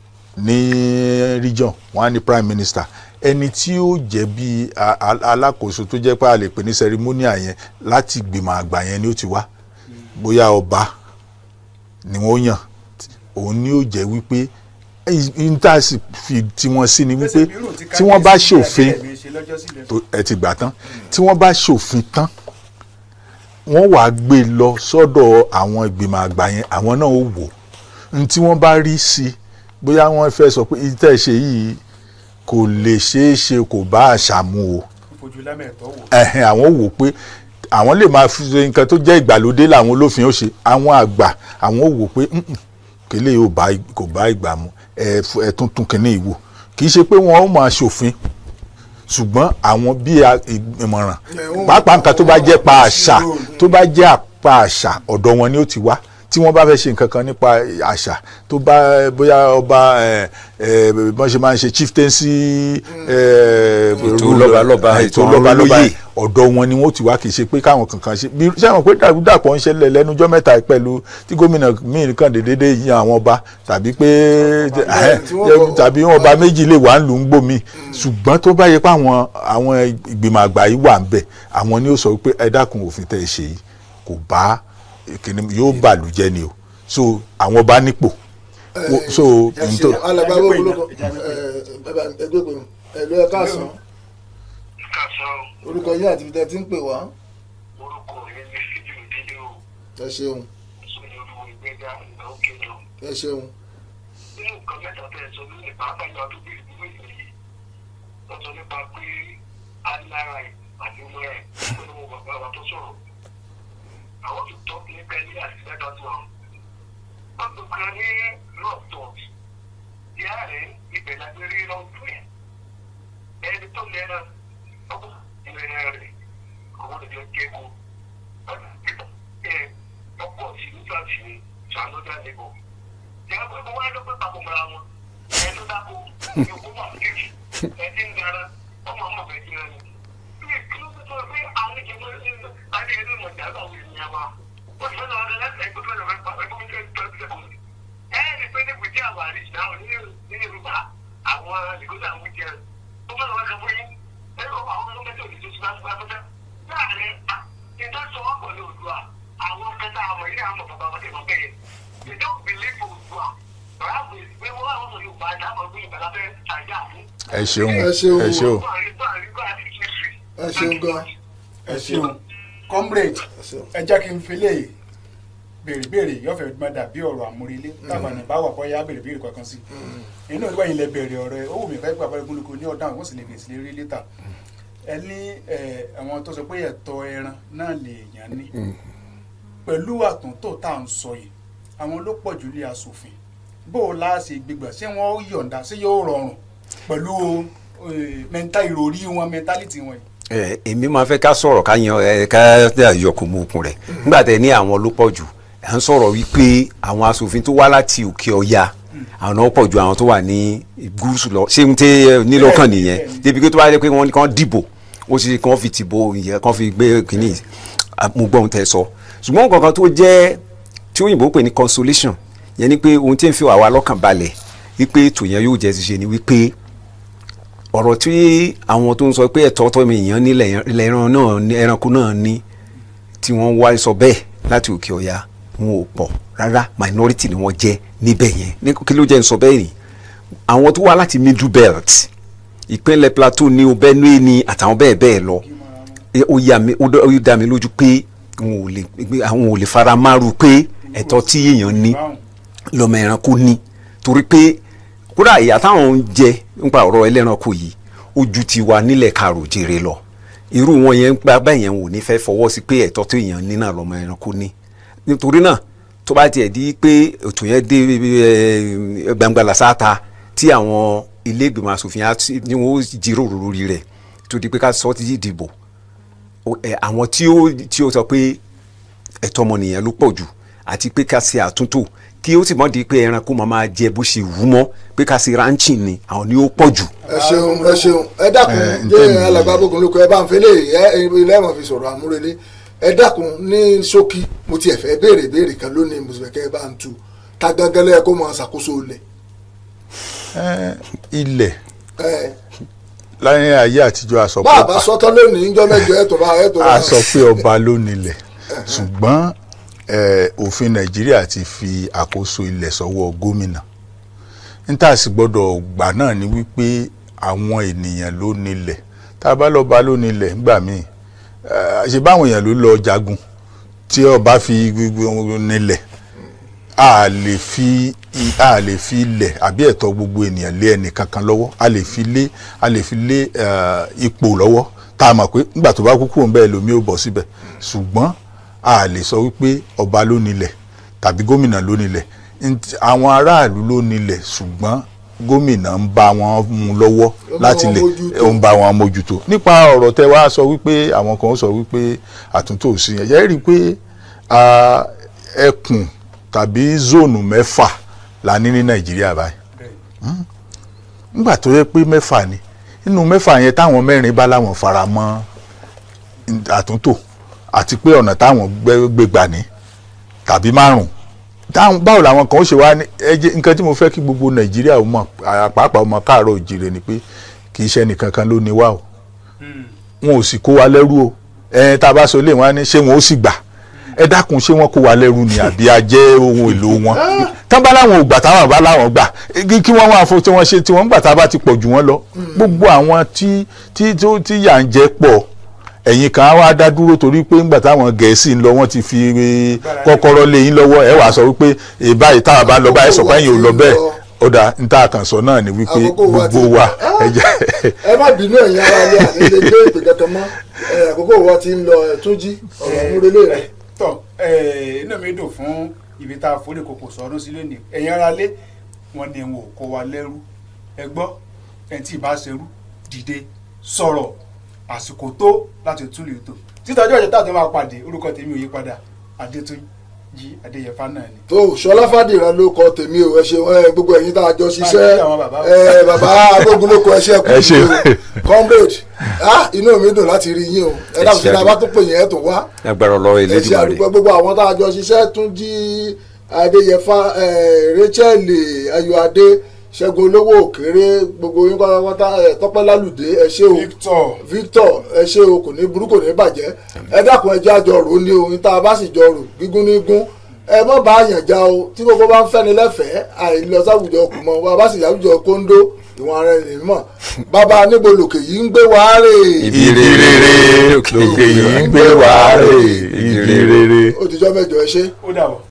ní region wọ́n á ní prime minister ẹni tí ó jẹ́ bí a- a- alákòóso tó jẹ́ pé a lè pè ní ceremonial yẹn láti gbìmọ̀ àgbà yẹn ni ó ti wá bóyá ọba ni wọ́n yàn òun ni ó jẹ́ wípé n tá a sì fi tiwọn sí ni wípé tí wọ́n bá ṣòfin tó- ẹ ti gbà tán tí wọ́n bá ṣòfin tán wọ́n wàá gbé e lọ sọ́dọ̀ àwọn ìgbìmọ̀ àgbà yẹn àwọn náà ó wò n tí wọ́n bá rí sí i bóyá wọ́n fẹ́ sọ pé ìtẹ́ ṣe yìí kò lè ṣeé ṣe kò bá àṣà mu o fojú lámẹ̀tọ́ wò ẹ̀hìn àwọn wò pé àwọn lè máa fi ṣe nǹkan tó jẹ́ ìgbàlódé làwọn olófin ó ṣe àwọn àgbà àwọn wò pé "Mm-mm, kélé yóò bá kò bá ìgbà mu ẹ f- ẹ tún tún kínní ìwò kì í ṣe pé wọn ó máa ṣòfin ṣùgbọ́n àwọn bí a- ìmọ̀ràn pàápàá nǹkan tó bá jẹ́ pa àṣà tó bá jẹ́ àpá àṣà ọ̀dọ̀ wọn ni ó ti wá tí wọ́n bá fẹ́ ṣe nǹkan kan nípa àṣà tó bá bóyá ọba ẹ, ẹ, bọ́n ṣe máa ń ṣe chieftaincy ẹ, Ètò rule, lọ́balọ́ba, ẹ, ètò ètò lọ́balọ́ba olóyè. ọ̀dọ̀ wọn ni wọ́n ti wá kì í ṣe pé káwọn kankan ṣe bí ṣé àwọn pé dàrúdàpọ̀ ń ṣẹlẹ̀ lẹ́nujọ́ mẹ́ta yìí pẹ̀lú tí gómìnà míì kan dédé yan àwọn ọba tàbí pé ẹhẹ́, tí wọ́n bọ̀- tàbí wọn ọba méjì lè wà ń lù ń gbòmí ṣùgbọ́n tó bá yẹ pé àwọn àwọn ìgbìmọ̀ àgbà yìí wà ń bẹ̀ àwọn ni ó sọ pé ẹ dákun òfin tẹ́ ẹ ṣe yìí kò bá kìnnì yóò bàlújẹ́ ni o so àwọn ọba nípò Wo- so ẹ n ṣe tó alàgbà Ẹgbẹ́ gbogbo ìjà- ẹgbẹ́ pé ẹlú ẹ káàsán kásán orúkọ yín àti ibi tẹ́ ti ń pè wá orúkọ mi ní fídíò dídé o ẹ ṣeun sórí olúwo ìgbéga ìgbà òkè lọ ẹ ṣeun nínú nǹkan mẹ́ta tẹ́ ẹ sọ lónìí pàápàá ìgbà tó bí ìdúró ìlú yìí wọ́n sọ nípa pé alára ẹ̀ àti ọmọ ẹ̀ pẹ̀lú ọmọ bàbá wa tó sọ̀rọ̀ àwọn tó tọ́ nípa ẹni àti mẹ́ta tó àwọn. wọ́n tó kan ní lọ́ọ̀tọ̀ ìyá rẹ̀ ibẹ̀ láti rí lọ́ọ̀tọ̀ ẹ̀ ẹni tó lẹ́ra ọkọ̀ ìlera rẹ̀ àwọn ènìyàn jẹ́kọ̀ọ́ ọkọ̀ sí nígbà tí sànúdà nìbọ̀ ìyá pé mo wá lọ́pẹ́ papọ̀ mọ́ra wọn ẹ̀ tó dáko yòókù wà kéjì ẹ̀ ti ń gara ọmọ ọmọ bẹ̀ jẹ́ ẹni. bí kí ló tó pé àwọn ìjọba adé ẹni mọ̀ jà bá wùdí ìyá wa ó ti fẹ́ràn ọ̀rẹ́ láti ẹgbẹ́ fẹ́ràn ọ̀rẹ́ pa ẹgbẹ́ fẹ́ràn tó ti sẹ́kọ̀ọ́ ẹ̀ ẹ́ ní pé ní bùjẹ́ àwọn àríjì náà ní ní yorùbá àwọn ìgbésẹ̀ àwọn ìjẹ́ ó fẹ́ràn ọ̀rẹ́ kan fún yín ẹ̀ lọ́ àwọn ọmọ mẹ́tò ìdíje sí láti gbà fẹ́fẹ́ láàrin ìdásọ̀ ọ̀pọ̀ ní òdua àwọn kẹta àwọn ilé àwọn bàbá wọn ti mọ̀ bẹ́ẹ̀ they don't believe òdua bàbá ìgbé wọn àwọn ọmọ yorùbá ní àwọn ọgbìn ìgbàlá fẹ́ ṣàjà fún. ẹ ṣeun ẹ ṣeun ẹ ṣeun ẹ ṣeun gan ẹ ṣeun comrade ẹ ṣeun ẹ jẹ́ kí n fi lè béèrè béèrè yọ̀fẹ̀ máa dàbí ọ̀rọ̀ àmúrelé táwọn ní báwà bọ́ yá béèrè béèrè kankan sí inú ìgbà yìí lẹ bẹ̀rẹ̀ ọ̀rọ̀ ẹ ó wù mí ká gbà pẹ́ẹ́rẹ́ gúnlùkù ní ọ̀dà àwọn sì lè fèsì lérí létà ẹ ní ẹ, àwọn tó sọ pé ẹ̀tọ́ ẹran náà lè yàn ní pẹ̀lú àtúntò tá à ń sọ yìí àwọn ló pọ̀ jù lé aṣòfin bó o láṣẹ gbígbà ṣé wọ́n yọ̀ǹda ṣé yóò rọrùn pẹ̀lú mẹ́ńtà ìròrí wọn mẹ́ńtálítì wọn yìí. ẹ èmi máa fẹ́ ká sọ̀rọ̀ ká yan ẹ ká yọkùn mú okùn rẹ̀ nígbà tẹ ní àwọn ló pọ̀ jù à ń sọ̀rọ̀ wípé àwọn asòfin tó wá láti òkè ọya àwọn náà pọ̀ ju àwọn tó wà ní gúúsù lọ ṣé n tẹ nílọ́kàn nìyẹn débi pé tó bá yẹ pé wọ́n ní kàn dìbò ó sì kàn fi tìbò ìyẹn kàn fi gbé kínní mo gbọ́ ohun tẹ sọ ṣùgbọ́n nǹkan kan tó jẹ́ tí òyìnbó pè ní consolation yẹn ni pé ohun tí ń fi wà wá lọ́kàn balẹ̀ wípé ètò yẹn yóò jẹ́ ti ṣe ni wípé ọ̀rọ̀ tí àwọn tó ń sọ pé ẹ̀tọ́ tọ́ mi èèyàn nílẹ̀ ẹran náà ní ẹranko náà ní tí wọ́n wá sọ bẹ́ẹ̀ láti òkè ọ̀yà wọn ò pọ̀ rárá minority ni wọ́n jẹ́ níbẹ̀ yẹn ní kí ló jẹ́ ń sọ bẹ́ẹ̀ ni àwọn tó wá láti middle belt ìpínlẹ̀ plateau ní o benue ní àtàwọn bẹ́ẹ̀ bẹ́ẹ̀ lọ ẹ, ó yà mí ó dá- ó dá mi lójú pé àwọn ò lè àwọn ò lè fara márù pé ẹ̀tọ́ tí èèyàn ní lọ́mọ ẹranko ní torí pé kódà ìyá táwọn ń jẹ nípa ọ̀rọ̀ ẹlẹ́ranko yìí ó ju ti wa nílẹ̀ karò jèrè lọ irú wọn yẹn gba bẹ́ẹ̀ yẹn ò ní fẹ́ fọwọ́ sí pé ẹ̀tọ́ tó èèyàn ní náà lọ́mọ ẹranko ní nítorí náà tó bá tiẹ̀ di pé ètò yẹn dé eh, gbangba làṣáta tí àwọn ilé ìgbìmọ̀ asòfin á ti- ni wọ́n ó jíròrò lórí rẹ̀ tó di pé ká sọ ti dìbò o- ẹ, àwọn tí ó tí ó sọ pé ẹ̀tọ́ ọmọnìyàn ló pọ̀ jù àti pé ká ṣe àtúntò kí ó sì mọ̀ di pé ẹranko máa máa jẹ bó ṣe wù ú mọ́ pé ká ṣe ranching ni àwọn ni ó pọ̀ jù. ẹ ṣeun ẹ ṣeun ẹ dákun Eh, jẹ ntẹ́mi- alàgbà bógun lóko ẹ bá ń fẹlẹ ẹ ilé ẹ̀wọ̀n fi sọ̀rọ̀ àmúrelé ẹ dákun ní ṣókí mo tiẹ̀ fẹ́ béèrè béèrè kan lónìí mo sì fẹ́ kẹ́ ẹ bá ń tu ta gangan lẹ́yìn kó máa ṣàkóso ilẹ̀ Eh, ilẹ̀ ẹ láyé ayé àtijọ́ a sọ bá a pé bá sọtọ́ lónìí níjọ́ mẹ́jọ ẹ̀ tó bá ẹ̀ tó bá a sọ pé ọba ló nílẹ̀ ṣùgbọ́n eh, òfin nàìjíríà ti fi àkóso ilẹ̀ sọ́wọ́ gómìnà níta sì gbọ́dọ̀ gbà náà ni wípé àwọn ènìyàn ló nílẹ̀ tá a bá lọ́ba ló nílẹ̀ ńgbà míì eh, ṣe báwọn èèyàn ló lọ jagun tí ọba fi gbogbo nílẹ̀ a lè fi i- a lè fi ilẹ̀ àbí ẹ̀tọ́ gbogbo ènìyàn lé ẹnì kankan lọ́wọ́ a lè fi lé a lè fi lé eh, ipò lọ́wọ́ tá a mọ̀ pé nígbà tó bá kú kúrò ń bẹ́ẹ̀ lómi ó bọ̀ síbẹ̀ ṣùgbọ́n a lè sọ wípé ọba ló nílẹ̀ tàbí gómìnà ló nílẹ̀ Nt- àwọn aráàlú ló nílẹ̀ ṣùgbọ́n gómìnà ń bá wọn mú lọ́wọ́ Ó ń bá láti wọn lè mójútó. ó ń bá wọn mójútó nípa ọ̀rọ̀ tẹ wá sọ wípé àwọn kan sọ wípé àtúntò sí yẹn yẹ́rìí pé ah, ẹkùn tàbí zónù mẹ́fà la ní ní nàìjíríà báyìí Hmm. nígbà tó yẹ pé mẹ́fà ni nínú mẹ́fà yẹn táwọn mẹ́rin bá láwọn fara mọ́ àtúntò àti pé ọ̀nà táwọn gbé- gbé gbà ní tàbí márùn táwọn báwo làwọn kan ó ṣe wá ní ẹjẹ nǹkan tí mo fẹ́ kí gbogbo nàìjíríà ó mọ̀ à- pàápàá ọmọ káàárọ̀ òjìrè ni pé kì í ṣe ẹnìkan kan ló ní wá o wọn ò sì kó wa lẹ́rú o ẹ tá a bá sọ lé wọn á ní ṣé wọn ó sì gbà ẹ dákun ṣé wọn kó wa lẹ́rú ni àbí a jẹ́ ohun èlò wọn tán bá láwọn ò gbà táwọn bá láwọn gbà kí kí wọ́n wá fún tí wọ́n ṣe tí wọ́n gbà tá a bá ti pọ̀ jù wọ́n lọ gbogbo àwọn tí tí tó- tí yà ń jẹ pọ̀ ẹ̀yin kan á wá dá dúró torí pé ńgbà táwọn gẹ̀ẹ́sì ń lọ wọ́n ti fi eh, kọ́kọ́rọ́ lé yín lọ́wọ́ ẹ wàá sọ wípé eh, báyìí táwa bá lọ báyìí sọ pé ẹ̀yin ò lọ bẹ́ẹ̀ ó dà ń tá a kàn sọ náà ni wípé Àkókò wa ti- gbogbo wa Ah! ẹ jẹ́ ẹ má bínú ẹ̀yin ara ilé àní lè gbé ìpè kankan mọ́ ẹ, àkókò wa ti ń lọ ẹ̀ tún jí ọ̀rọ̀ àmúrelé rẹ̀ tọ ẹ, inú mi dùn fún ibi tá a forí kòkò sọdún sílé ní ẹ̀yin ara lé wọn ni wọn ò kó wa lẹ́rú ẹ gbọ́ ẹni tí ì bá ṣerú dìde sọ̀rọ̀ àsìkò tó láti tún lè tò títọ́jú ọ̀jẹ̀ táà tó máa pàdé orúkọ tèmi ò yí padà adétúnjì adéyẹfà náà ni. tó ṣọlá fàdìrán ló kọ tèmi o ẹ ṣeun ẹ gbogbo ẹ̀yin tá a jọ Máa ṣiṣẹ́ kí àwọn bàbá wa. ẹ bàbá agbógunlóko ẹ ṣe kú Ẹ ṣeun. comrade ah inú mi dùn láti rí yín o ẹ Ẹ dákun ṣe sí ta àdúgbò. bá tún pè yín ẹ tún wá agbára ọlọ́rọ̀ ẹ ṣe elédùnmarè àdúgbò gbogbo àwọn tá a jọ ṣiṣẹ́ tún jí adéyẹfà ẹ rachel ayọ̀adé ṣẹ́gun olówó òkèrè gbogbo yín pátápátá ẹ tọ́pẹ́ lálùdé ẹ ṣé o victor victor ẹ ṣé o kò ní burú kò ní bàjẹ́ ẹ dákun ẹ jẹ́ àjọ rò ó ní ohun tá a bá sì jọ rò gígún ní gún ẹ mọ̀ bá yàn já o tí gbogbo bá ń fẹ́ni lẹ́fẹ̀ẹ́ àìlọ sáwùjọ kù mọ́ bá a bá sì yàwùjọ kóńdó ìwọ̀n ara ẹni mọ̀ bàbá níbo lòkè yìí ń gbé wàá rè Ibi ibi rere lókè yìí ń gbé wàá rè ibi rere. ó ti jọ́ mẹ́jọ ẹ ṣé. ó dà wọ́.